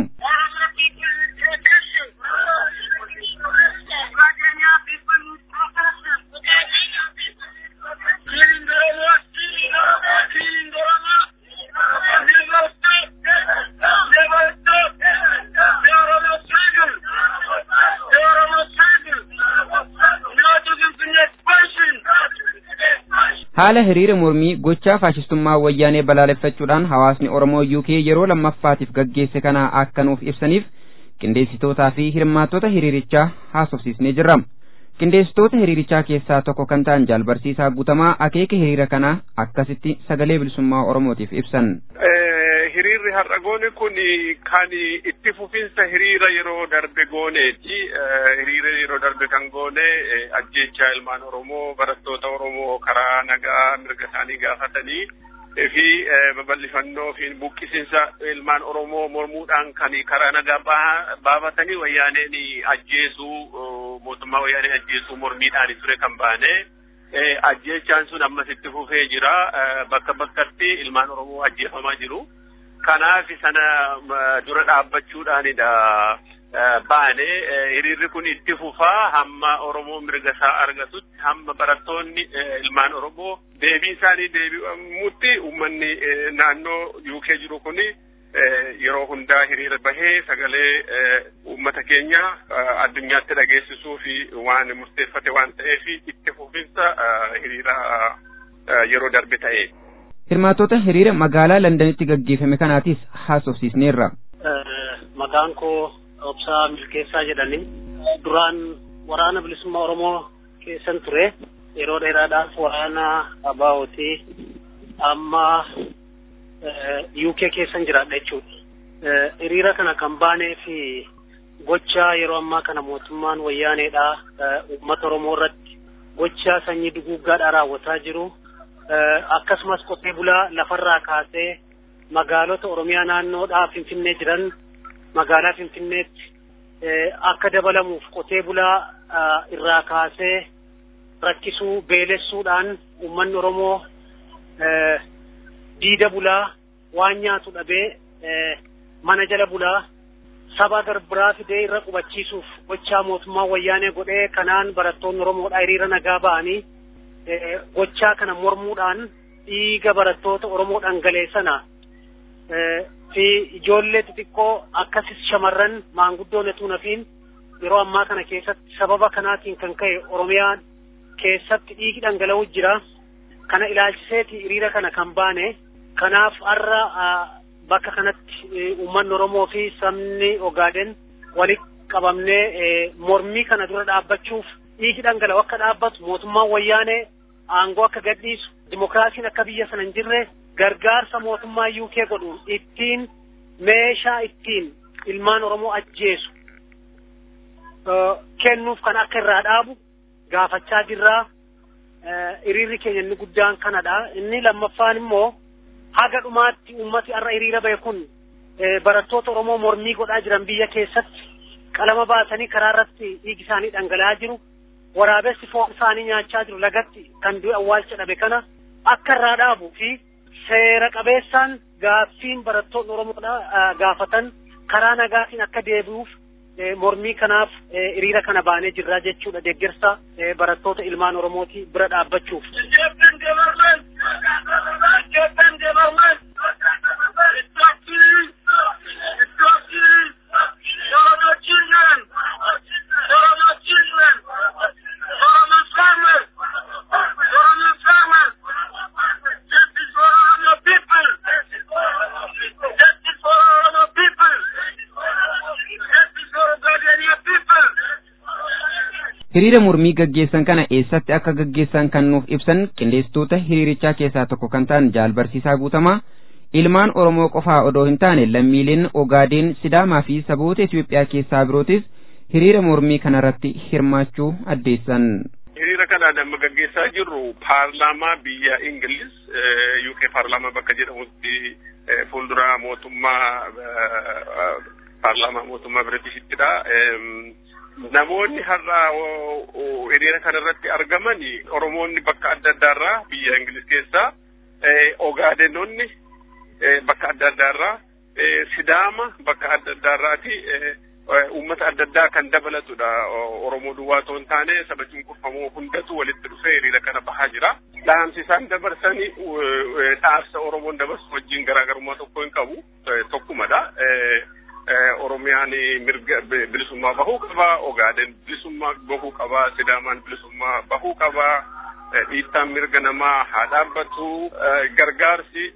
haala hiriira mormii gochaa faashistummaa wayyaanee balaaleffachuudhaan hawaasni Oromoo UK yeroo lammaffaatiif gaggeesse kana akka nuuf ibsaniif qindeessitootaa fi hirmaattota hiriirichaa haasofsiisnee jirra. Qindeessitoota hiriirichaa keessaa tokko kan ta'an jaalbarsiisaa guutamaa akeeka hiriira kanaa akkasitti sagalee bilisummaa Oromootiif ibsan. hiriirri har'a goone kun kan itti fufinsa hiriira yeroo darbe gooneeti. Hiriira yeroo darbe kan goone ajjeechaa ilmaan Oromoo barattoota Oromoo karaa nagaa mirga isaanii gaafatanii fi babal'ifannoo fi buqqisiinsa ilmaan Oromoo mormuudhaan kan karaa nagaa baafatanii wayyaaneen ajjeesuu mootummaa wayyaanee ajjeesuu mormiidhaan ture kan baane. Ajjeechaan sun ammas itti fufee jira. Bakka bakkatti ilmaan Oromoo ajjeefamaa jiru. kanaaf sana dura dhaabbachuudhaanidha baane hiriirri kun itti fufaa hamma Oromoo mirga isaa argatutti hamma barattoonni ilmaan Oromoo deebii isaanii deebi'amutti uummanni naannoo UK jiru kun yeroo hundaa hiriira bahee sagalee uummata keenya addunyaatti dhageessisuu fi waan murteeffate waan ta'eef itti fufinsa hiriira yeroo darbe ta'e. Hirmaattota hiriira magaalaa Londanitti gaggeeffame kanaatis haasofsiisneerra. Maqaan koo Obsaa Milkeessaa jedhani. Duraan waraana bilisummaa Oromoo keessan ture. Yeroo dheeraadhaaf waraana Abaawoti amma UK keessan jiraadha jechuudha. Hiriira kana kan baanee fi gochaa yeroo ammaa kana mootummaan wayyaaneedha uummata Oromoo irratti gochaa sanyii duguuggaadhaa raawwataa jiru. akkasumas qotee bulaa lafarraa kaasee magaalota Oromiyaa naannoodhaa Finfinnee jiran magaalaa Finfinneetti akka dabalamuuf qotee bulaa irraa kaasee rakkisuu beelessuudhaan uummanni Oromoo diida bulaa waan nyaatu dhabee mana jala bulaa saba garbiraa fidee irra qubachiisuuf gochaa mootummaa wayyaanee godhee kanaan barattoonni Oromoodhaa hiriira nagaa ba'anii gochaa kana mormuudhaan dhiiga barattoota Oromoo dhangaleessana fi ijoollee xixiqqoo akkasis shamarran maanguddoon etuu nafiin yeroo ammaa kana keessatti sababa kanaatiin kan ka'e Oromiyaa keessatti dhiigi dhangala'uu jira. Kana ilaalchiseeti hiriira kana kan baane kanaaf har'a bakka kanatti uummanni Oromoo fi sabni Ogaaden walitti qabamnee mormii kana dura dhaabbachuuf dhiigi dhangala'u akka dhaabbatu mootummaan wayyaanee aangoo akka gadhiisu dimokiraasiin akka biyya sana hin jirre gargaarsa mootummaa UK godhuun ittiin meeshaa ittiin ilmaan Oromoo ajjeesu kennuuf kan akka irraa dhaabu gaafachaa jirraa hiriirri keenya inni guddaan kanadha inni lammaffaan immoo haga dhumaatti ummati har'a hiriira bahe kun barattoota Oromoo mormii godhaa jiran biyya keessatti qalama baasanii karaa irratti dhiigi isaanii dhangala'aa jiru waraabessi foon isaanii nyaachaa jiru lagatti kan du'e awwaalcha dhabe kana akka irraa dhaabu fi seera qabeessaan gaaffiin barattoonni Oromoodha gaafatan karaa nagaatiin akka deebi'uuf mormii kanaaf hiriira kana baanee jirraa jechuudha deeggarsa barattoota ilmaan Oromooti bira dhaabbachuuf. hiriira mormii gaggeessan kana eessatti akka gaggeessan kan nuuf ibsan qindeessitoota hiriirichaa keessaa tokko kan ta'an jaalbarsiisaa guutamaa ilmaan oromoo qofaa odoo hin taane lammiileen ogaadeen sidaamaa fi saboota itiyoophiyaa keessaa birootis hiriira mormii kanarratti hirmaachuu addeessan. hiriira kana nama gaggeessaa jirru paarlaamaa biyya ingiliz uk paarlaamaa bakka jedhamutti fuuldura mootummaa paarlaamaa mootummaa Biritishittidha. Namoonni har'a hiriira kanarratti argaman Oromoonni bakka adda addaarraa biyya Ingilis keessaa Ogaadenonni bakka adda addaarraa Sidaama bakka adda addaarraati uummata adda addaa kan dabalatudha. Oromoo duwwaa otoo hin taane saba cunqurfamoo hundatu walitti dhufee hiriira kana bahaa jira. Dhaamsi isaan dabarsanii dhaamsa Oromoon dabarsu wajjin garaagarummaa tokko hin qabu tokkumadha. Oromiyaan mirga bilisummaa bahuu qaba. Ogaaden bilisummaa bahuu qaba. Sidaamaan bilisummaa bahuu qaba. Dhiittaan mirga namaa haa dhaabbatu. Gargaarsi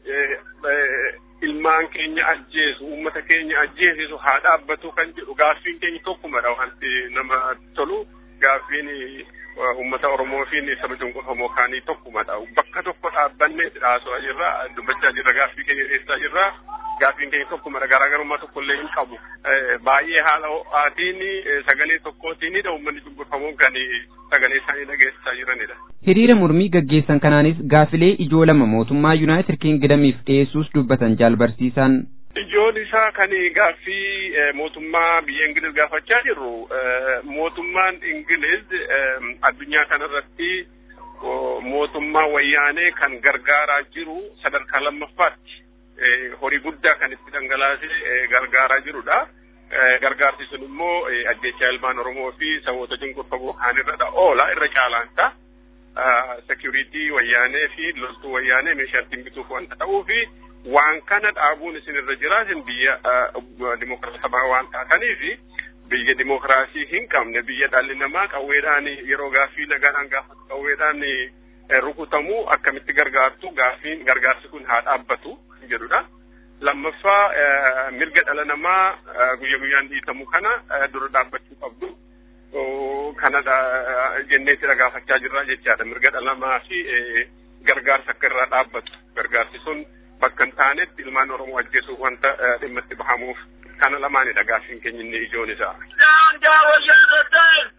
ilmaan keenya ajjeesu uummata keenya ajjeesisu haa dhaabbatu kan jedhu gaaffiin keenya tokkumadha wanti nama tolu gaaffiin uummata Oromoo fi saba cunqurfamoo kaanii tokkumadha. Bakka tokko dhaabbannee haasa'aa jirra dubbachaa jirra gaaffii keenya dhiyeessaa jirra. Gaaffiin keenya tokkumadha garaagarummaa tokkollee hin qabu. Baay'ee haala ho'aatiin sagalee tokkootiinidha uummanni cunqurfamoon kan sagalee isaanii dhageessisaa jiranidha. Hiriira mormii gaggeessan kanaanis gaafilee ijoo lama mootummaa Yuunaayitid Kingdamiif dhiyeessuus dubbatan jaalbarsiisaan. Ijoon isaa kan gaaffii mootummaa biyya Ingiliz gaafachaa jirru mootummaan Ingiliz addunyaa kanarratti mootummaa wayyaanee kan gargaaraa jiru sadarkaa lammaffaatti horii guddaa kan itti dhangalaasee gargaaraa jirudha. Gargaarsi sun immoo ajjechaa ilmaan Oromoo fi saboota cunqurfamoo kaanirra oola irra caalaanta. Security wayyaanee fi loltuu wayyaanee meeshaa ittiin bituuf wanta ta'uu fi waan kana dhaabuun isin irra jiraatin biyya dimokiraatawaa waan taataniif biyya dimokiraasii hin qabne biyya dhalli namaa qawweedhaan yeroo gaaffii nagaadhaan gaafatu qawweedhaan rukutamuu akkamitti gargaartu gaaffiin gargaarsi kun haa dhaabbatu jedhudha. Lammaffaa mirga dhala namaa guyya guyyaan dhiitamu kana dura dhaabbachuu qabdu. Kanadha jenneetti dhagaafachaa jirra jechaadha. Mirga dhala namaa fi gargaarsa akka irraa dhaabbatu. Gargaarsi sun bakka hin taanetti ilmaan Oromoo ajjeesuuf wanta dhimma itti bahamuuf kana lamaanidha gaaffiin keenya inni ijoon isaa. Daangaa wayyaanee down!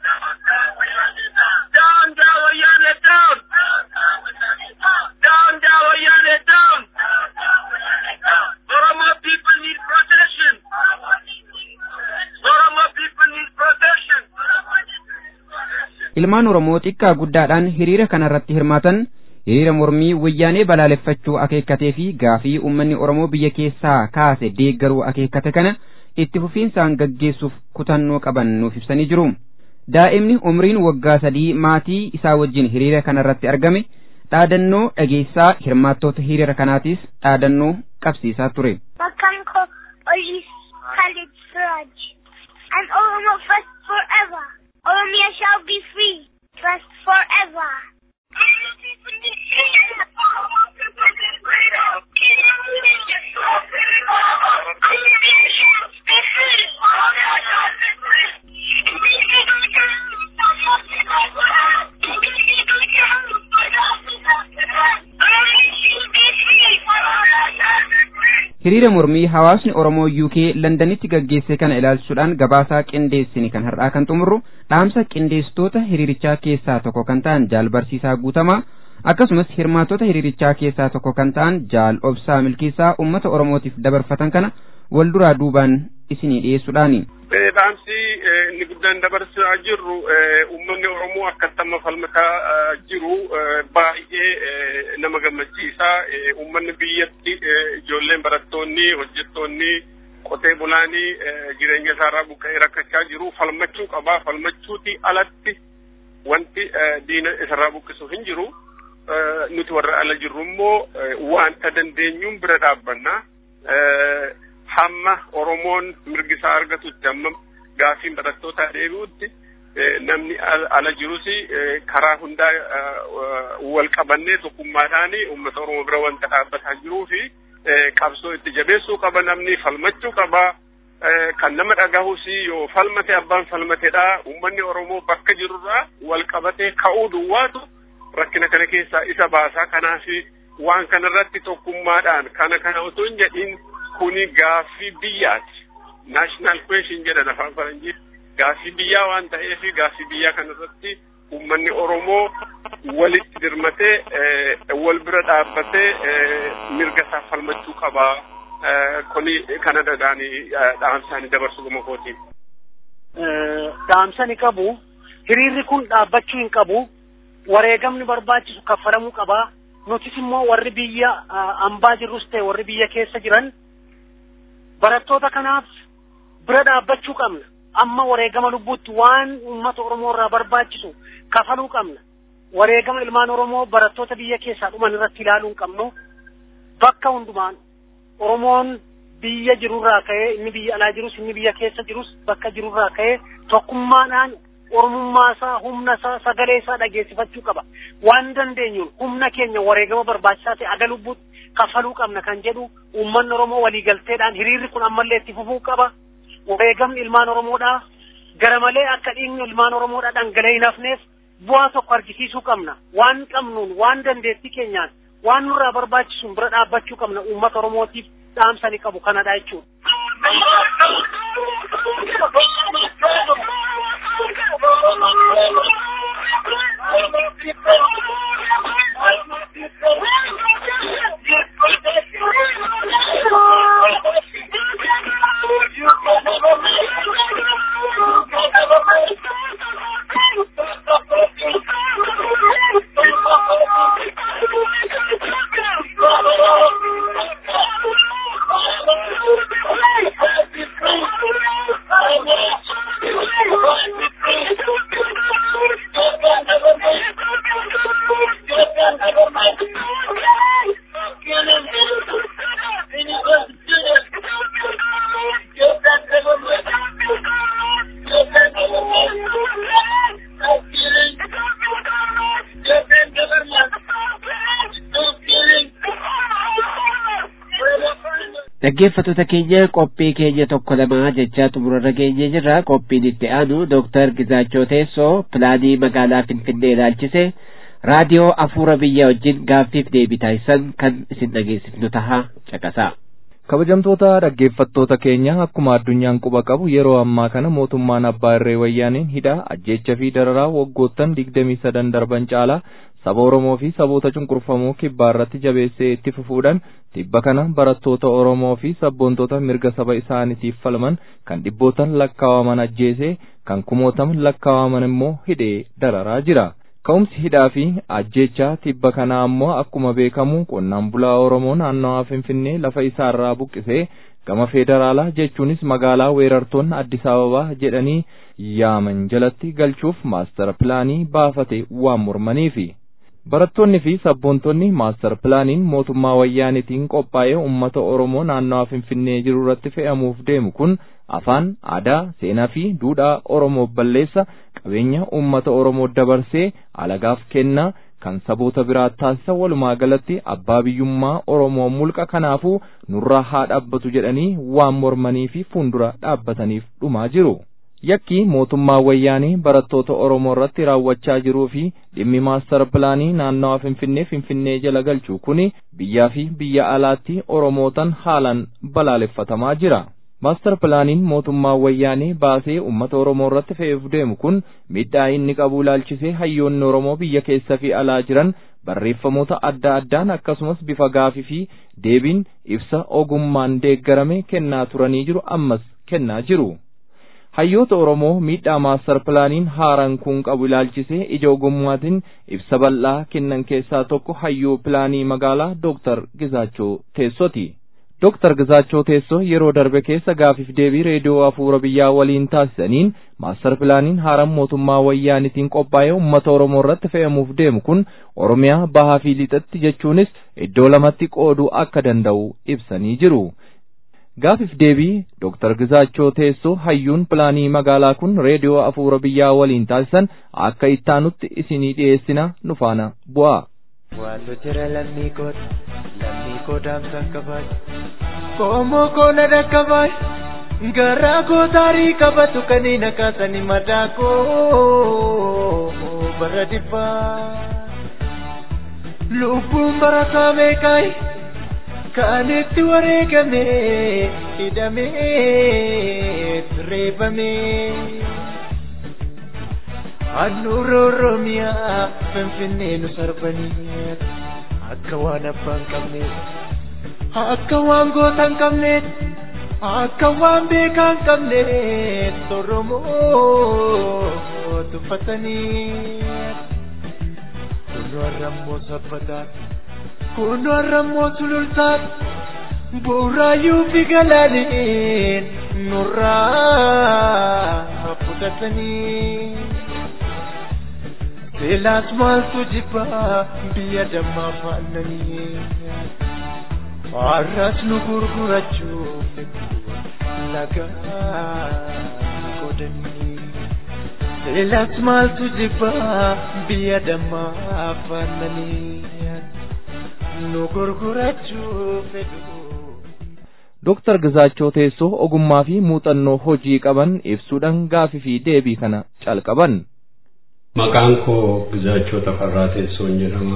Daangaa wayyaanee down! Daangaa wayyaanee down! Oromo people need protection! Oromo people need protection! Ilmaan Oromoo xiqqaa guddaadhaan hiriira kanarratti hirmaatan hiriira mormii wayyaanee balaaleffachuu akeekkatee fi gaafii uummanni Oromoo biyya keessaa kaase deeggaruu akeekkate kana itti fufiinsaan gaggeessuuf kutannoo qaban nuuf ibsanii jiru. Daa'imni umriin waggaa sadii maatii isaa wajjin hiriira kanarratti argame dhaadannoo dhageessaa hirmaattoota hiriira kanaatiis dhaadannoo qabsiisaa ture. Maqaan koo Oliis Khalid Siraj. And Oromo first forever. Oromia shall be free. First forever. Hiriira mormii hawaasni Oromoo UK Londanitti gaggeesse kana ilaalchuudhaan gabaasaa qindeessini kan har'aa kan xumurru dhaamsa qindeessitoota hiriirichaa keessaa tokko kan ta'an jaal barsiisaa guutamaa akkasumas hirmaattota hiriirichaa keessaa tokko kan ta'an jaal obsaa milkiisaa uummata Oromootiif dabarfatan kana wal duraa duubaan isinii dhiyeessuudhaani. Dhaamsi inni guddaan dabarsaa jirru uummanni Oromoo akkattamma falmataa jiru baay'ee nama gammachiisa. Uummanni biyyatti ijoolleen barattoonni hojjettoonni qotee bulaanii jireenya isaarraa buqqa'ee rakkachaa jiru falmachuu qaba. Falmachuuti alatti wanti diina isarraa buqqisu hin jiru. Nuti warra ala jirru immoo wanta dandeenyuun bira dhaabbanna. hamma Oromoon mirgi isaa argatutti hamma gaaffiin barattootaa deebi'utti namni ala jirus karaa hundaa wal qabannee tokkummaadhaan uummata Oromoo bira wanta dhaabbataa jiruu fi qabsoo itti jabeessuu qaba namni falmachuu qaba. Kan nama dhagahus yoo falmate abbaan falmatedha. Uummanni Oromoo bakka jirurraa wal qabatee ka'uu duwwaatu rakkina kana keessaa isa baasaa. Kanaaf waan kanarratti tokkummaadhaan kana kana otoo hin jedhin kuni gaaffii biyyaati. National question jedhan afaan faranjii. Gaaffii biyyaa waan ta'eef gaaffii biyyaa kanarratti uummanni Oromoo walitti dirmatee wal bira dhaabbatee mirga isaa falmachuu qabaa kuni kanadhaan dhaamsaanii dabarsu gama kootiin. Dhaamsani qabu hiriirri kun dhaabbachuu hin qabu wareegamni barbaachisu kaffalamuu qaba nutis immoo warri biyya ambaa jirrus ta'e warri biyya keessa jiran barattoota kanaaf bira dhaabbachuu qabna amma wareegama lubbuutti waan uummata oromoo irraa barbaachisu kafaluu qabna wareegama ilmaan oromoo barattoota biyya keessaa dhuman irratti ilaaluu hin qabnu bakka hundumaan oromoon biyya jirurraa ka'ee inni biyya alaa jirus inni biyya keessa jirus bakka jirurraa ka'ee tokkummaadhaan oromummaa isaa humna isaa sagalee isaa dhageessifachuu qaba waan dandeenyuun humna keenya wareegama barbaachisaa ta'e aga lubbuutti kafaluu qabna kan jedhu uummanni oromoo waliigalteedhaan hiriirri kun ammallee itti fufuu qaba wareegamni ilmaan oromoodhaa gara malee akka dhiigni ilmaan oromoodhaa dhangala'ee hin hafneef bu'aa tokko argisiisuu qabna waan qabnuun waan dandeettii keenyaan waan nurraa barbaachisuun bira dhaabbachuu qabna uummata oromootiif dhaamsani qabu kanadha jechuudha. dhaggeeffattoota keenya qophii keenya tokko lamaa jechaa xumurarra geenye jirra qophiin itti aanu dooktar Gizaachoo Teessoo pilaanii magaalaa Finfinnee ilaalchise raadiyoo afuura biyya wajjin gaaffiif deebii taasisan kan isin dhageessifnu taha caqasaa. kabajamtoota dhaggeeffattoota keenya akkuma addunyaan quba qabu yeroo ammaa kana mootummaan abbaa irree wayyaaniin hidha ajjeecha fi dararaa waggoottan digdamii sadan darban caalaa saba oromoo fi saboota cunqurfamoo kibbaa irratti jabeessee itti fufuudhaan tibba kana barattoota oromoo fi sabboontota mirga saba isaaniitiif falman kan dhibbootan lakkaawaman ajjeesee kan kumootaman lakkaawaman immoo hidhee dararaa jira. Ka'umsi hidhaa fi ajjechaa tibba kanaa ammoo akkuma beekamu qonnaan bulaa Oromoo naannawaa Finfinnee lafa isaarraa buqqisee gama federaalaa jechuunis magaalaa weerartoonni Addis Ababaa jedhanii yaaman jalatti galchuuf maastar pilaanii baafate waan mormaniifi. Barattoonni fi sabboontonni maastar pilaaniin mootummaa wayyaanitiin qophaa'ee uummata Oromoo naannawaa Finfinnee jiru irratti fe'amuuf deemu kun afaan, aadaa, seenaa fi duudhaa Oromoo balleessa qabeenya uummata Oromoo dabarsee alagaaf kennaa kan saboota biraa taasisa walumaa galatti abbaa biyyummaa Oromoo mulqa kanaafuu nurraa haa dhaabbatu jedhanii waan mormanii fi fuuldura dhaabbataniif dhumaa jiru. Yakki mootummaa wayyaanii barattoota Oromoo irratti raawwachaa jiruu fi dhimmi maastar pilaanii naannawaa Finfinnee Finfinnee jala galchuu kuni biyyaa fi biyya alaatti Oromootan haalaan balaaleffatamaa jira. Maastar pilaaniin mootummaa wayyaanii baasee uummata Oromoo irratti fe'uuf deemu kun miidhaa inni qabu ilaalchisee hayyoonni Oromoo biyya keessa fi alaa jiran barreeffamoota adda addaan akkasumas bifa gaafii fi deebiin ibsa ogummaan deeggarame kennaa turanii jiru ammas kennaa jiru. hayyoota Oromoo miidhaa maastar pilaaniin haaraan kun qabu ilaalchisee ija ogummaatiin ibsa bal'aa kennan keessaa tokko hayyoo pilaanii magaalaa Dooktar Gizaachoo Teessooti. Dooktar Gizaachoo Teessoo yeroo darbe keessa gaafiif deebii reediyoo afuura biyyaa waliin taasisaniin maastar pilaaniin haaraan mootummaa wayyaanitiin qophaa'ee uummata Oromoo irratti fe'amuuf deemu kun Oromiyaa bahaa fi lixatti jechuunis iddoo lamatti qooduu akka danda'u ibsanii jiru. Gaafiif deebii Dooktar Gizaachoo Teessoo hayyuun pilaanii magaalaa kun reediyoo afuura biyyaa waliin taasisan akka ittaanutti isinii dhiyeessina nu faana bu'aa. Waanto jira lammii koota lammii kootaamsa qabaay koomoo koona dhaqqabaay garaa koo taarii qabatu kaniin akaasani madaa koo bara dhibbaa lubbuun barataa meeqaay kaanitti wareegame hidhamee reebame. Handhuura Oromiyaa Finfinnee nu sarbanii akka waan abbaan qabne akka waan goota hin qabneet akka waan beekaa hin qabneet Oromoo tuffatanii kunoo har'ammoo sabbataan kunoo har'ammoo sulultaan bu'uuraayyuu fi galaaniin nurraa fudhatanii beelaas maaltu jibbaa biyya dammaa faannanii har'as nu gurgurachuuf lagaa godhanii beelaas maaltu jibbaa biyya dammaa faannanii nu gurgurachuuf fedhu. Dooktar Gizaachoo teessoo ogummaa fi muuxannoo hojii qaban ibsuudhaan gaafii fi deebii kana calqaban. Maqaan koo Gizaachoo Tafarraa Teessoon jedhama.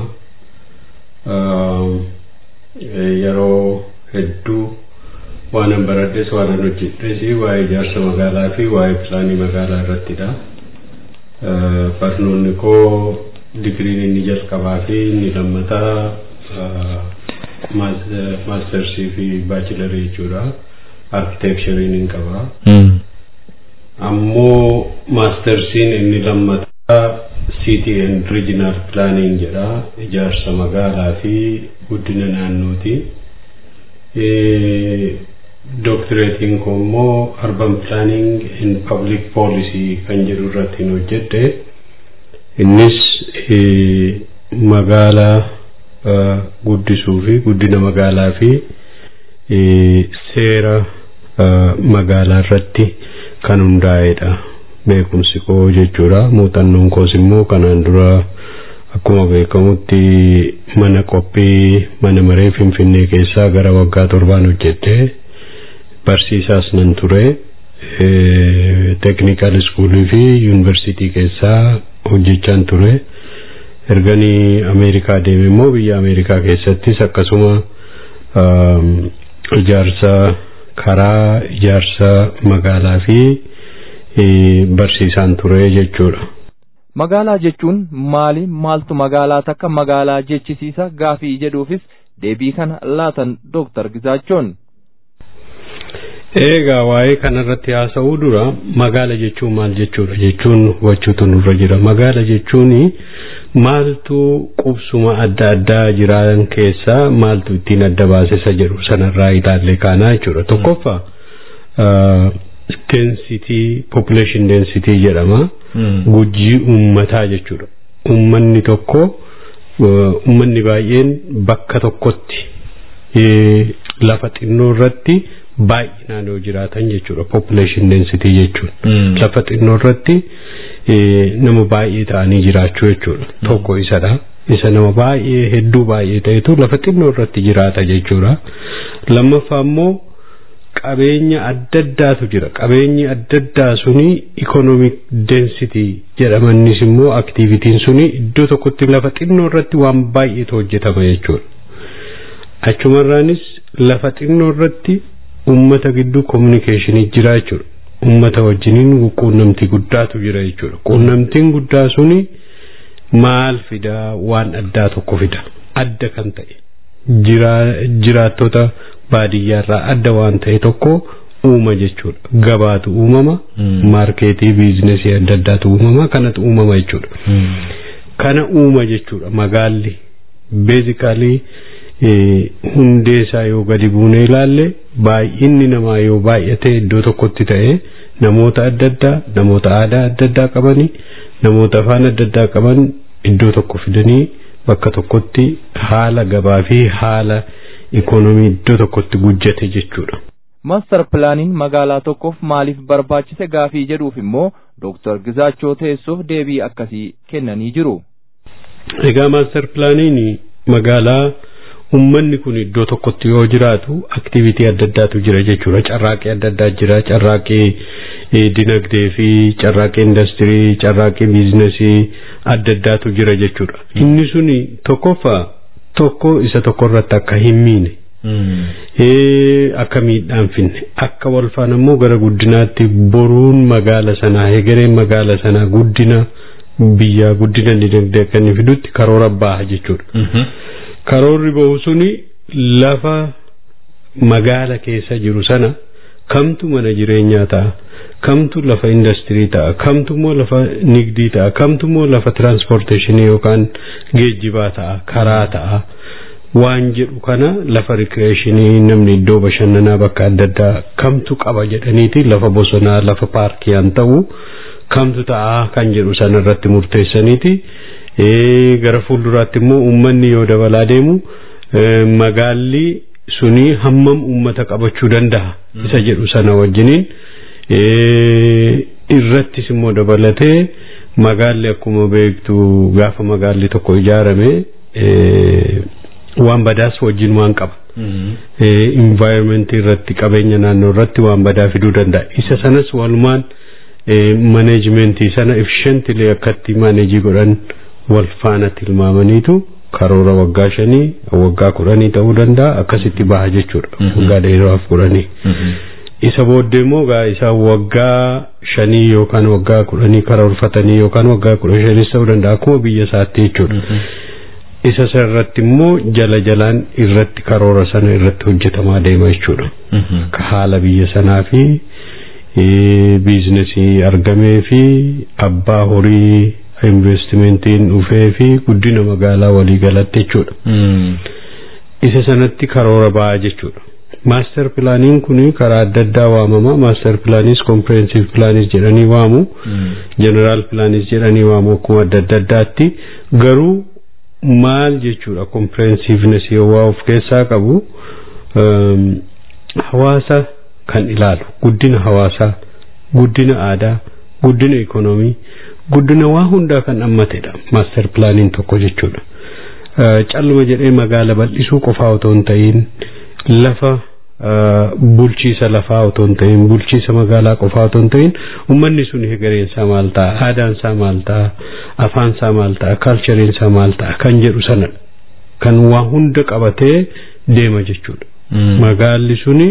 Yeroo hedduu waanan baradhes waanan hojjedhes waa'ee ijaarsa magaalaa fi waa'ee pilaanii magaalaa irrattidha. Barnoonni koo digiriin inni jalqabaa fi inni lammataa maastersii fi baachilarii jechuudha. Arkiteekchariin hin qaba. Ammoo maastersiin inni lammataa City and Regional Planning jedha. Ijaarsa magaalaa fi guddina naannooti. Doctoratein koo immoo Urban Planning and Public Policy kan jedhu irratti hojjedhe. Innis magaalaa guddisuu fi guddina magaalaa fi seera magaalaa irratti kan hundaa'edha. Beekumsi koo jechuudha. Muuxannoon koos immoo kanaan dura akkuma beekamutti mana qophii mana maree Finfinnee keessaa gara waggaa torbaan hojjedhe. Barsiisaas nan ture. Teeknikaal iskuulii fi yuunivarsiitii keessaa hojjechaan ture. erganii ameerikaa deeme immoo biyya ameerikaa keessattis akkasuma ijaarsa karaa ijaarsa magaalaa fi barsiisaan ture jechuudha. Magaalaa jechuun maali maaltu magaalaa takka magaalaa jechisiisa gaafii jedhuufis deebii kana laatan Dooktar Gizaachoon. Egaa waa'ee kanarratti haasa'uu dura magaala jechuun maal jechuudha jechuun hubachuutu nurra jira. Magaala jechuun maaltu qubsuma adda addaa jiran keessaa maaltu ittiin adda baasisa jedhu sanarraa ilaallee kaanaa jechuudha. Tokkoffaa density population density jedhama. Gujii uummataa jechuudha. Uummanni tokko uummanni baay'een bakka tokkotti lafa xinnoo irratti baay'inaan yoo jiraatan jechuudha population density jechuun lafa xinnoo irratti nama baay'ee ta'anii jiraachuu jechuudha tokko isadha isa nama baay'ee hedduu baay'ee ta'etu lafa xinnoo irratti jiraata jechuudha lammaffaa immoo qabeenya adda addaatu jira qabeenyi adda addaa suni economic density jedhamanis immoo activitiin suni iddoo tokkotti lafa xinnoo irratti waan baay'eetu hojjetama jechuudha achumarraanis lafa xinnoo irratti ummata gidduu communication jira jechuudha. Ummata wajjiniin quunnamtii guddaatu jira jechuudha. Quunnamtiin guddaa suni maal fida waan addaa tokko fida. Adda kan ta'e. Jiraattota baadiyyaarraa adda waan ta'e tokko uuma jechuudha. Gabaatu uumama. Maarkeetii biizinesii adda addaatu uumama. Kanatu uumama jechuudha. Kana uuma jechuudha magaalli. Beezikaalii hundee isaa yoo gadi buunee ilaalle baay'inni namaa yoo baay'ate iddoo tokkotti ta'e namoota adda addaa namoota aadaa adda addaa qabanii namoota afaan adda addaa qaban iddoo tokko fidanii bakka tokkotti haala gabaa fi haala ikoonomii iddoo tokkotti gujjate jechuudha. Maastar pilaaniin magaalaa tokkoof maaliif barbaachise gaafii jedhuuf immoo Dooktar Gizaachoo teessoof deebii akkasii kennanii jiru. Egaa maastar pilaaniin magaalaa ummanni kun iddoo tokkotti yoo jiraatu aktivitii adda addaatu jira jechuudha carraaqii adda addaa jira carraaqii dinagdee fi carraaqii industirii carraaqii biizinasii adda addaatu jira jechuudha inni suni tokkoffaa tokko isa tokko irratti akka hin miine akka miidhaan finne akka wal faana immoo gara guddinaatti boruun magaala sanaa hegereen magaala sanaa guddina biyyaa guddina dinagdee akka inni fidutti karoora baha jechuudha. karoorri bahu suni lafa magaala keessa jiru sana kamtu mana jireenyaa ta'a kamtu lafa industirii ta'a kamtu immoo lafa nigdii ta'a kamtu immoo lafa tiraanspoorteeshinii yookaan geejjibaa ta'a karaa ta'a waan jedhu kana lafa rikreeshinii namni iddoo bashannanaa bakka adda addaa kamtu qaba jedhaniiti lafa bosonaa lafa paarkiyaan ta'u kamtu ta'a kan jedhu sana irratti murteessaniiti gara fuulduraatti immoo uummanni yoo dabalaa deemu magaalli suni hammam uummata qabachuu danda'a isa jedhu sana wajjiniin irrattis immoo dabalatee magaalli akkuma beektu gaafa magaalli tokko ijaarame waan badaas wajjin waan qaba. Environmentii irratti qabeenya naannoo irratti waan badaa fiduu danda'a. Isa sanas walumaan maneejimentii sana efficiently akkatti maaneejii godhan wal faana tilmaamaniitu karoora waggaa shanii waggaa kudhanii ta'uu danda'a akkasitti baha jechuudha. Waggaa dheeraaf kudhanii. Isa booddee immoo gaa isa waggaa shanii yookaan waggaa kudhanii karoorfatanii yookaan waggaa kudha shanis ta'uu danda'a akkuma biyya isaatti jechuudha. Isa irratti immoo jala jalaan irratti karoora sana irratti hojjetamaa deema jechuudha. Akka haala biyya sanaa fi biizinasii argamee fi abbaa horii investimentiin dhufee fi guddina magaalaa walii galatti jechuudha. Isa sanatti karoora ba'aa jechuudha. Maaster pilaaniin kun karaa adda addaa waamama. Maaster pilaanis kompirensiv pilaanis jedhanii waamu. Jeneraal pilaanis jedhanii waamu akkuma adda adda addaatti. Garuu maal jechuudha kompirensiivnes yoo of keessaa qabu hawaasa kan ilaalu guddina hawaasaa guddina aadaa guddina ikoonoomii guddina waa hundaa kan hammatedha maaster pilaaniin tokko jechuudha. Calluma jedhee magaala bal'isuu qofaa otoo hin ta'in lafa bulchiisa lafaa otoo hin ta'in bulchiisa magaalaa qofaa otoo hin ta'in uummanni sun hegereensaa maal ta'a aadaansaa maal ta'a afaansaa maal ta'a kaalchariinsaa maal ta'a kan jedhu sana kan waa hunda qabatee deema jechuudha. Magaalli suni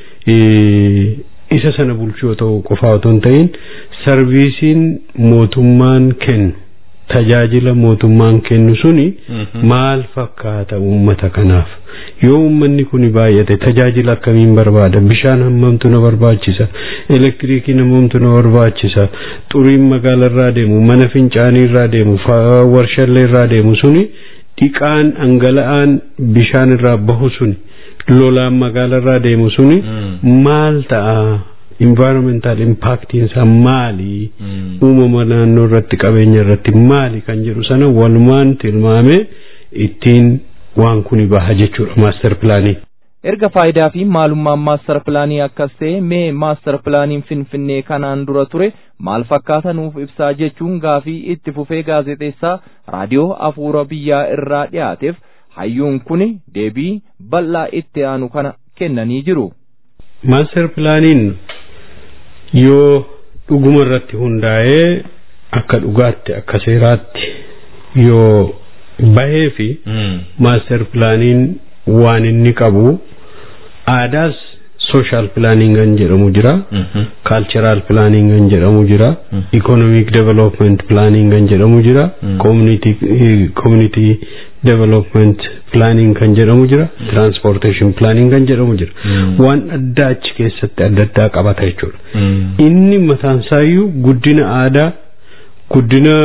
isa sana bulchuu otoo qofaa otoo hin ta'in sarviisiin mootummaan kennu tajaajila mootummaan kennu suni maal fakkaata uummata kanaaf yoo uummanni kun baay'ate tajaajila akkamiin barbaada bishaan hammamtu na barbaachisa elektiriikiin hammamtu na barbaachisa xuriin magaala irraa deemu mana fincaanii irraa deemu warshallee irraa deemu suni dhiqaan dhangala'aan bishaan irraa bahu suni lolaan magaala irraa deemu suni maal ta'a environmental impactiin isaa maali uumama naannoo irratti qabeenya irratti maali kan jedhu sana walumaan tilmaame ittiin waan kuni baha jechuudha maaster pilaanii. erga faayidaa fi maalummaan maaster pilaanii akkas ta'e mee maaster pilaaniin finfinnee kanaan dura ture maal fakkaata nuuf ibsaa jechuun gaafii itti fufee gaazexeessaa raadiyoo afuura biyyaa irraa dhiyaateef hayyuun kuni deebii bal'aa itti aanu kana kennanii jiru. maaster pilaaniin yoo dhuguma irratti hundaa'ee akka dhugaatti akka seeraatti yoo bahee fi maaster pilaaniin waan inni qabu aadaas sooshaal pilaaniin kan jedhamu jira kaalcharaal pilaaniin kan jedhamu jira ikonomiik development pilaaniin kan jedhamu jira koominitii development pilaaniin kan jedhamu jira transportation pilaaniin kan jedhamu jira waan addaa achi keessatti adda addaa qabata jechuudha inni mataansaayyuu guddina aadaa guddina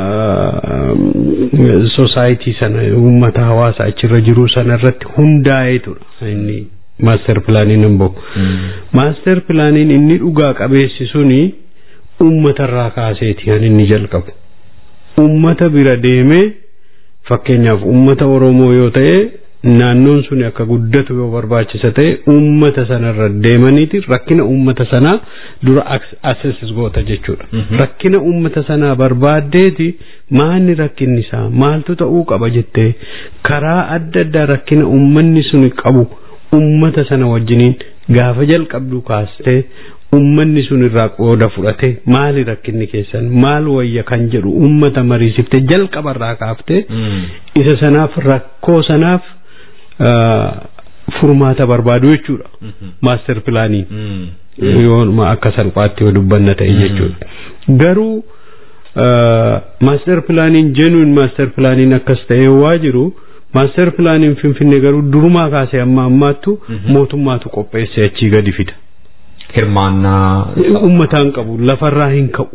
sosaayitii sana uummata hawaasa achirra jiru sana irratti hundaa'eetudha inni maaster pilaaniin hin bahu maaster pilaaniin inni dhugaa qabeessi suni uummatarraa kaaseeti kan inni jalqabu uummata bira deemee fakkeenyaaf uummata oromoo yoo ta'e naannoon sun akka guddatu yoo barbaachisa ta'e uummata sanarra deemaniiti rakkina uummata sanaa dura assessis goota jechuudha. Rakkina uummata sanaa barbaaddeeti maanni rakkinni isaa maaltu ta'uu qaba jettee karaa adda addaa rakkina uummanni sun qabu uummata sana wajjiniin gaafa jalqabdu kaastee ummanni sun irraa qooda fudhate maali rakkinni keessan maal wayya kan jedhu ummata mariisifte jalqabarraa kaafte isa sanaaf rakkoo sanaaf furmaata barbaadu jechuudha maaster pilaaniin yoo akka salphaatti yoo dubbanna ta'e jechuudha garuu maaster pilaaniin jenuun maaster pilaaniin akkas ta'ee waa jiru maaster pilaaniin finfinnee garuu durumaa kaasee amma ammaattu mootummaatu qopheesse achii gadi fida. Hirmaannaa. Uummataan qabu lafarraa hin ka'u.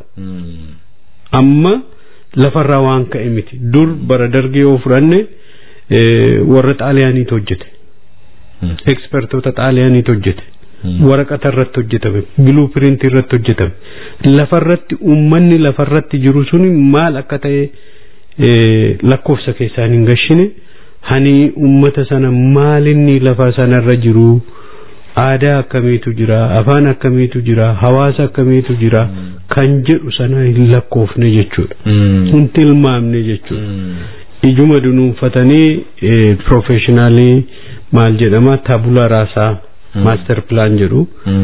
Amma lafarraa waan ka'e miti dur bara dargii yoo fudhanne warra xaaliyaaniitu hojjete. Ekspertoota xaaliyaaniitu hojjete. waraqata irratti hojjetame biluu piriintii irratti hojjetame lafarratti uummanni lafarratti jiru suni maal akka ta'e lakkoofsa keessaan hin gashine hani uummata sana maalinni lafa sanarra jiru aadaa akkamiitu jira afaan akkamiitu jira hawaasa akkamiitu jira kan jedhu sana hin lakkoofne jechuudha hin tilmaamne jechuudha ijuma dunuunfatanii profeshinaalii maal jedhama tabula raasaa maaster pilaan jedhu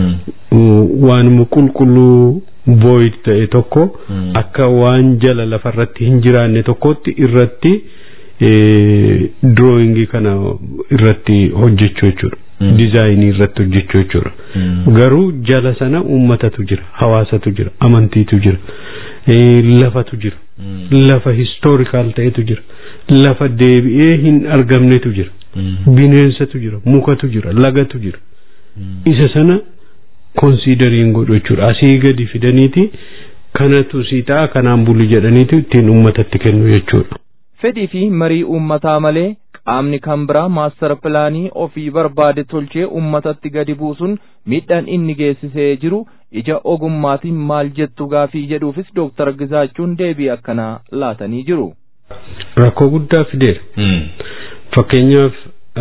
waanuma qulqulluu void ta'e tokko akka waan jala lafarratti hin jiraanne tokkotti irratti drawingii kana irratti hojjechuu jechuudha. dizaayinii irratti hojjechuu jechuudha. Garuu jala sana uummatatu jira, hawaasatu jira, amantiitu jira, lafatu jira, lafa historikaal ta'etu jira, lafa deebi'ee hin argamnetu jira, bineensatu jira, mukatu jira, lagatu jira. Isa sana konsiidariin godhu jechuudha. Asii gadi fidaniiti kanatu sii ta'a kanaan bulu jedhaniitu ittiin uummatatti kennu jechuudha. Fedhii fi marii uummataa malee qaamni kan biraa maastar pilaanii ofii barbaade tolchee uummatatti gadi buusuun miidhaan inni geessisee jiru ija ogummaatiin maal jettu gaafii jedhuufis dooktar Gizaachuun deebii akkanaa laatanii jiru. Rakkoo guddaa fideera. Fakkeenyaaf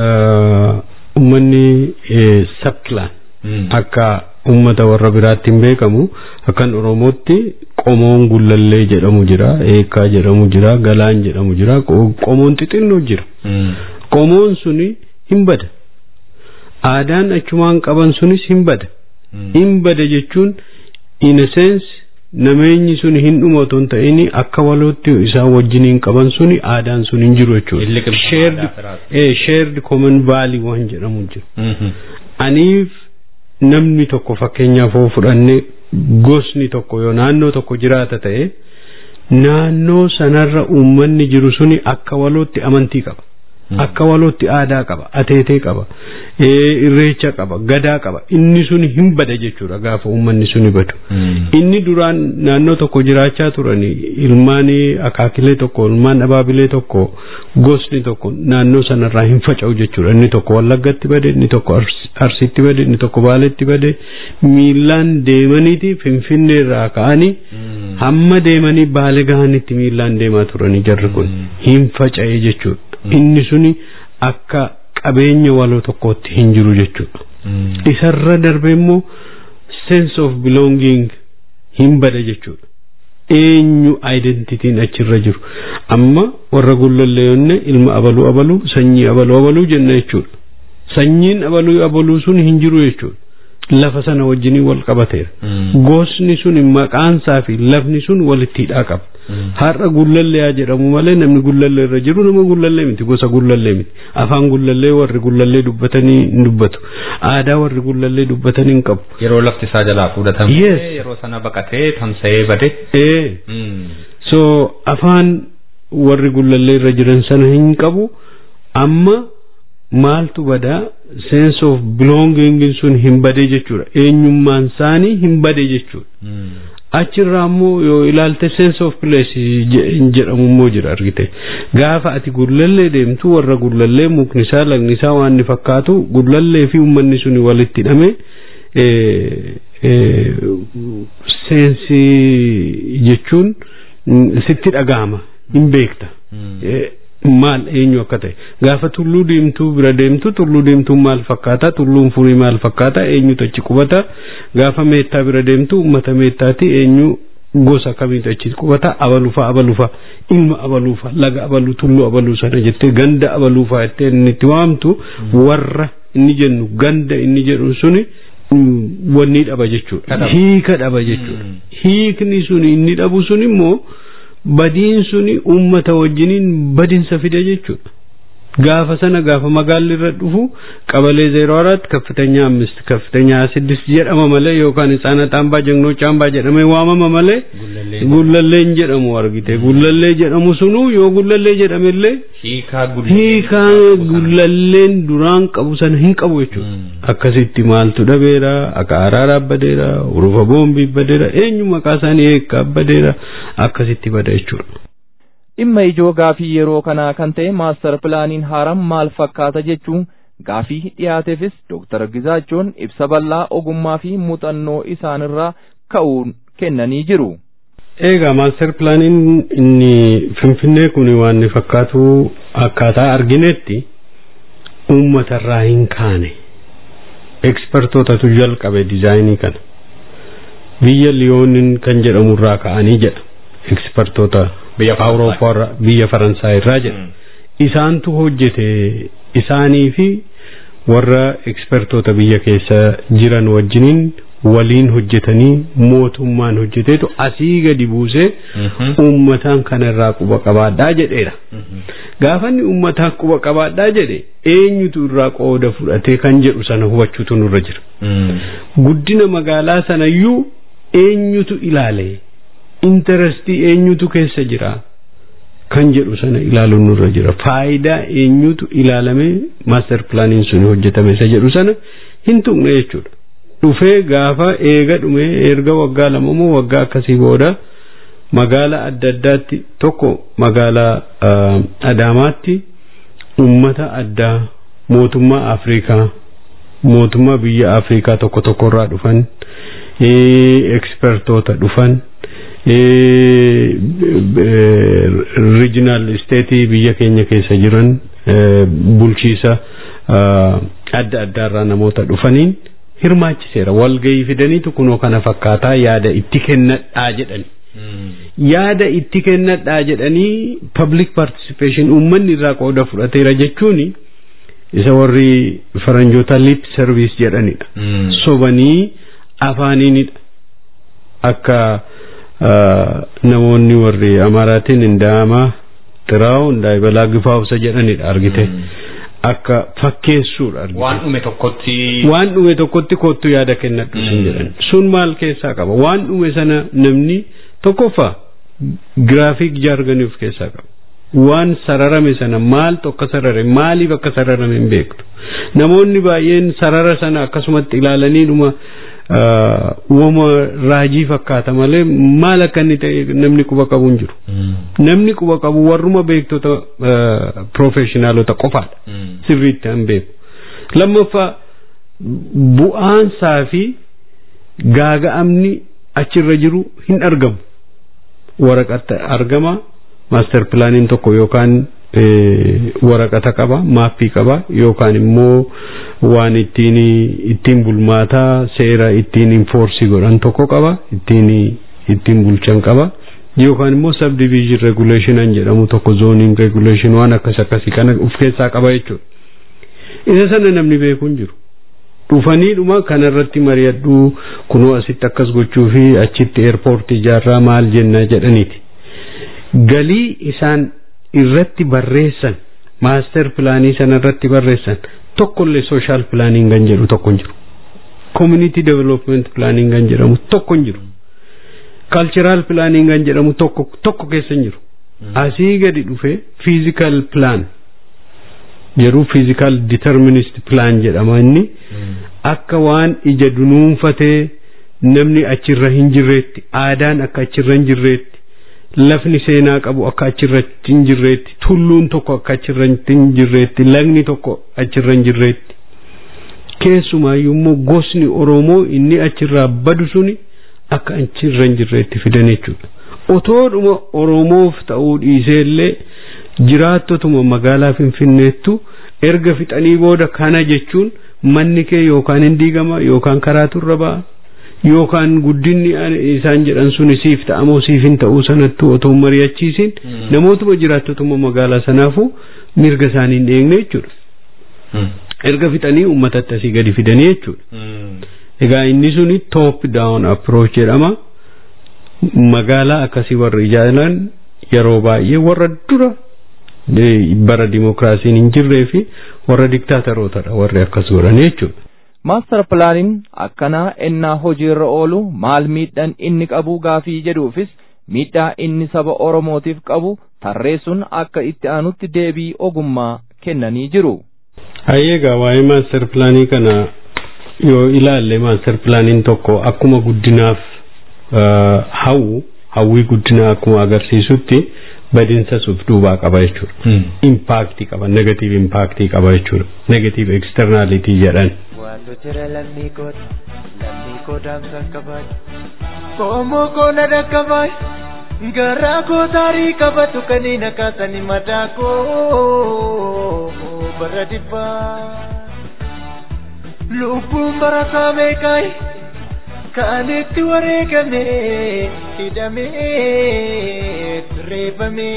uummanni sabkilaan akka ummata warra biraatti hin beekamu akkan oromootti qomoon gullallee jedhamu jira eekaa jedhamu jira galaan jedhamu jira qomoon xixinnoo jira qomoon suni hin bada aadaan achumaan qaban sunis hin bada hin bada jechuun in a sense nameenyi sun hin dhuma otoo hin ta'in akka walootti isaan wajjiniin qaban suni aadaan sun hin jiru jechuudha shared common valley waan jedhamu jira aniif namni tokko fakkeenyaaf yoo fudhanne gosni tokko yoo naannoo tokko jiraata ta'e naannoo sanarra uummanni jiru suni akka walootti amantii qaba. Akka walootti aadaa qaba, ateetee qaba, irreecha qaba, gadaa qaba. Inni sun hin bada jechuudha gaafa uummanni suni badu. Inni duraan naannoo tokko jiraachaa turani ilmaan akaakilee tokko, ilmaan abaabilee tokko, gosni tokko naannoo sanarraa hin faca'u jechuudha. Inni tokko wallaggatti bade, inni tokko arsiitti bade, inni tokko baaletti bade. Miillaan deemaniiti finfinneerraa ka'anii hamma deemanii baale gahanitti miillaan deemaa turani jarri kun hin faca'e jechuudha. inni suni akka qabeenya waloo tokkootti hin jiru jechuudha. Isarra darbe immoo sense of belonging hin bada jechuudha. Eenyu identitiin achirra jiru. Amma warra gullalleeyonne ilma abaluu abaluu sanyii abaluu abaluu jenna jechuudha. Sanyiin abaluu abaluu sun hin jiru jechuudha. Lafa sana wajjiniin wal qabateera. Gosni sun maqaansaa fi lafni sun walitti hidhaa qaba. har'a gullallee jedhamu malee namni gullallee irra jiru nama gullallee miti gosa gullallee miti afaan gullallee warri gullallee dubbatanii hin dubbatu aadaa warri gullallee dubbatanii hin qabu. Yeroo lafti isaa jalaa fudhatame yeroo sana baqatee tamsa'ee bade. So afaan warri gullallee irra jiran sana hin qabu amma maaltu badaa sense of belonging sun hin badee jechuudha eenyummaan isaanii hin badee jechuudha. achirraa immoo yoo ilaalte sense of place jedhamu immoo jira argite gaafa ati gullallee deemtu warra gullallee mukni isaa lagni isaa waan ni fakkaatu gullallee fi uummanni suni walitti hidhame seensi jechuun sitti dhagahama hin beekta. maal eenyu akka ta'e gaafa tulluu deemtuu bira deemtu tulluu deemtuun maal fakkaata tulluun furii maal fakkaata eenyutu achi qubata gaafa meettaa bira deemtu uummata meettaati eenyu gosa kamiitu achi qubata abalufa abalufa ilma abalufa laga abaluu tulluu abaluu sana jettee ganda abalufa jettee inni itti waamtu warra inni jennu ganda inni jedhu suni wanni dhaba jechuudha hiika dhaba jechuudha hiikni suni inni dhabu sun immoo badiin suni ummata wajjiniin badinsa fide jechuudha. gaafa sana gaafa magaalli irra dhufu qabalee zeero arat ከፍተኛ አምስት ከፍተኛ ስድስት jedhama malee yookaan ህጻናት አምባ ጀግኖች አምባ jedhamee waamama malee gullalleen jedhamu argite gullallee jedhamu sunu yoo gullallee jedhamellee hiikaa gullalleen duraan qabu sana hin qabu jechuudha akkasitti maaltu dhabeera akka araaraa badeera urufa boombii badeera eenyu maqaa isaanii eekkaa badeera akkasitti bada jechuudha. dhimma ijoo gaafii yeroo kanaa kan ta'e maastar pilaaniin haaraan maal fakkaata jechuun gaafii dhiyaateefis dooktar Gizaachoon ibsa bal'aa ogummaa fi muuxannoo isaanirraa ka'uun kennanii jiru. Egaa maastar pilaaniin inni finfinnee kun waan inni fakkaatu akkaataa arginetti uummatarraa hin kaane ekspertootatu jalqabe dizaayinii kana biyya liyoonin kan jedhamurraa ka'anii jedha ekspertoota biyya awurooppaa biyya faransaay irraa jedha isaantu hojjete isaanii fi warra ekspertoota biyya keessa jiran wajjiniin waliin hojjetanii mootummaan hojjeteetu asii gadi buusee uummataan kanarraa quba qabaadhaa jedheera gaafanni uummataa quba qabaadhaa jedhe eenyutu irraa qooda fudhatee kan jedhu sana hubachuutu nurra jira guddina magaalaa sanayyuu eenyutu ilaale intarestii eenyutu keessa jira kan jedhu sana ilaaluun nurra jira faayidaa eenyutu ilaalamee maaster pilaaniin sun hojjetame isa jedhu sana hin tuqne jechuudha dhufee gaafa eega dhume erga waggaa lama moo waggaa akkasii booda magaalaa adda addaatti tokko magaalaa adaamaatti ummata addaa mootummaa afrikaa mootummaa biyya afrikaa tokko tokkorraa dhufan ekspertoota dhufan regional state biyya keenya keessa jiran bulchiisa adda addaarraa namoota dhufaniin hirmaachiseera walgayii fidaniitu kunoo kana fakkaataa yaada itti kennadhaa jedhani yaada itti kennadhaa jedhanii public participation uummanni irraa qooda fudhateera jechuun isa warri faranjoota lip service jedhanidha sobanii afaaniinidha akka namoonni warri amaaraatiin indaamaa xiraawu indaayibalaa gifaawusa jedhanidha argite akka fakkeessuudha argite waan dhume tokkotti waan dhume tokkotti kottu yaada kennadhu sin jedhan sun maal keessaa qaba waan dhume sana namni tokkoffaa giraafiik jaarganii of keessaa qaba waan sararame sana maaltu akka sarare maaliif akka sararame hin beektu namoonni baay'een sarara sana akkasumatti ilaalanii dhuma uuma raajii fakkaata malee maal akka inni ta'e namni quba qabu hin jiru namni quba qabu warruma beektota profeshinaalota qofaadha sirriitti hin beeku lammaffaa bu'aansaa fi gaaga'amni achirra jiru hin argamu waraqata argama maaster pilaaniin tokko yookaan waraqata qaba maappii qaba yookaan immoo waan ittiin ittiin bulmaataa seera ittiin infoorsii godhan tokko qaba ittiin ittiin bulchan qaba yookaan immoo subdivision regulation an jedhamu tokko zoning regulation waan akkas akkasii kana of keessaa qaba jechuudha isa sana namni beeku hin jiru dhufanii dhuma kanarratti mari'adhu kunoo asitti akkas gochuu fi achitti eerpoortii ijaarraa maal jenna jedhaniiti galii isaan irratti barreessan maaster pilaanii sana irratti barreessan tokkollee sooshaal pilaaniin kan jedhu tokko hin jiru community development pilaaniin kan jedhamu tokko hin jiru cultural pilaaniin kan jedhamu tokko tokko keessa hin jiru asii gadi dhufe physical plan jedhu physical determinist plan jedhama inni akka waan ija dunuunfatee namni achirra hin jirreetti aadaan akka achirra hin jirreetti lafni seenaa qabu akka achirratti hin jirreetti tulluun tokko akka achirratti hin jirreetti lagni tokko achirra hin jirreetti keessumaayyuu immoo gosni oromoo inni achirraa badu suni akka achirra hin jirreetti fidan jechuudha otoodhuma oromoof ta'uu dhiiseellee jiraattotuma magaalaa finfinneettu erga fixanii booda kana jechuun manni kee yookaan hin diigama yookaan karaatu irra ba'a yookaan guddinni isaan jedhan sun siif ta'amoo siif hin ta'uu sanattu otoo mari'achiisin namootuma jiraattotuma magaalaa sanaafu mirga isaanii hin eegne jechuudha. Erga fixanii uummatatti asii gadi fidanii jechuudha. Egaa inni suni top down approach jedhama. Magaalaa akkasii warra ijaaran yeroo baay'ee warra dura bara dimokiraasiin hin jirree fi warra diktaatarootadha warri akkas godhan jechuudha. Maastar pilaaniin akkanaa ennaa hojiirra oolu maal miidhaan inni qabu gaafii jedhuufis miidhaa inni saba Oromootiif qabu tarreessuun akka itti aanutti deebii ogummaa kennanii jiru. Hayyeegaa waa'ee maastar pilaanii kana yoo ilaalle maastar pilaaniin tokko akkuma guddinaaf hawwu hawwii guddinaa akkuma agarsiisutti badinsa suuf duubaa qaba jechuudha. Impaaktii qaba negatiiv impaaktii qaba jechuudha. Negatiiv eksternaalitii jedhan. Waanto jira lammii kooti lammii koo daamsa qabaatu. Koomoo koo na dhaqqabaay garaa koo taarii qabatu kaniin akaasanii mataa koo bara dhibbaa. Lubbuun barataa meeqaayi kan itti wareegame hidhamee reebame.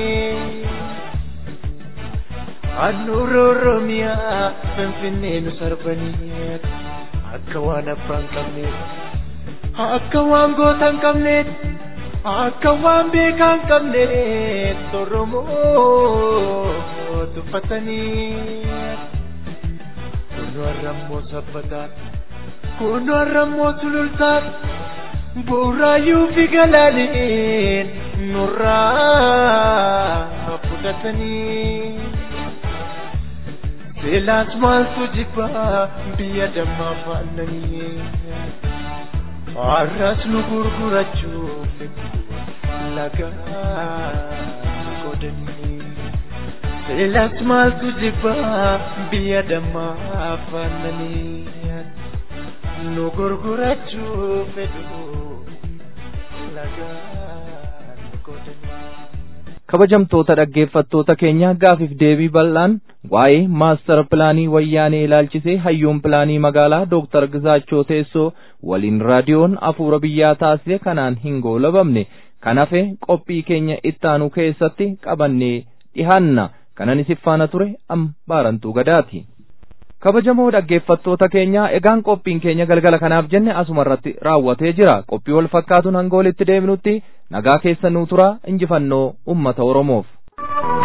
Handhuura Oromiyaa Finfinnee nu sarbanii akka waan abbaan qabneef akka waan goota hin qabneef akka waan beekaa hin qabneef Oromoo tuffatanii. Kunu har'ammoo sabbataa kunu har'ammoo sulultaa bu'uuraayyuu fi galaaniin nurraa fudhatanii. Beelaas maaltu jibbaa biyya dammaa faannanii har'as nu gurgurachuuf lagaa godhanii. Beelaas maaltu jibbaa biyya dammaa faannanii nu gurgurachuuf lagaa godhanii. kabajamtoota dhaggeeffattoota keenya gaafiif deebii bal'aan waa'ee maastar pilaanii wayyaanee ilaalchisee hayyuun pilaanii magaalaa dooktar Gizaachoo Teessoo waliin raadiyoon afuura biyyaa taasise kanaan hin goolabamne kan hafe qophii keenya ittaanu keessatti qabannee dhihaanna kanan isif faana ture am baarantuu gadaati. kabajamoo dhaggeeffattoota keenya egaan qophiin keenya galgala kanaaf jenne asuma irratti raawwatee jira qophii wal fakkaatuun hanga walitti deebinutti nagaa keessa nuu tura injifannoo ummata oromoof.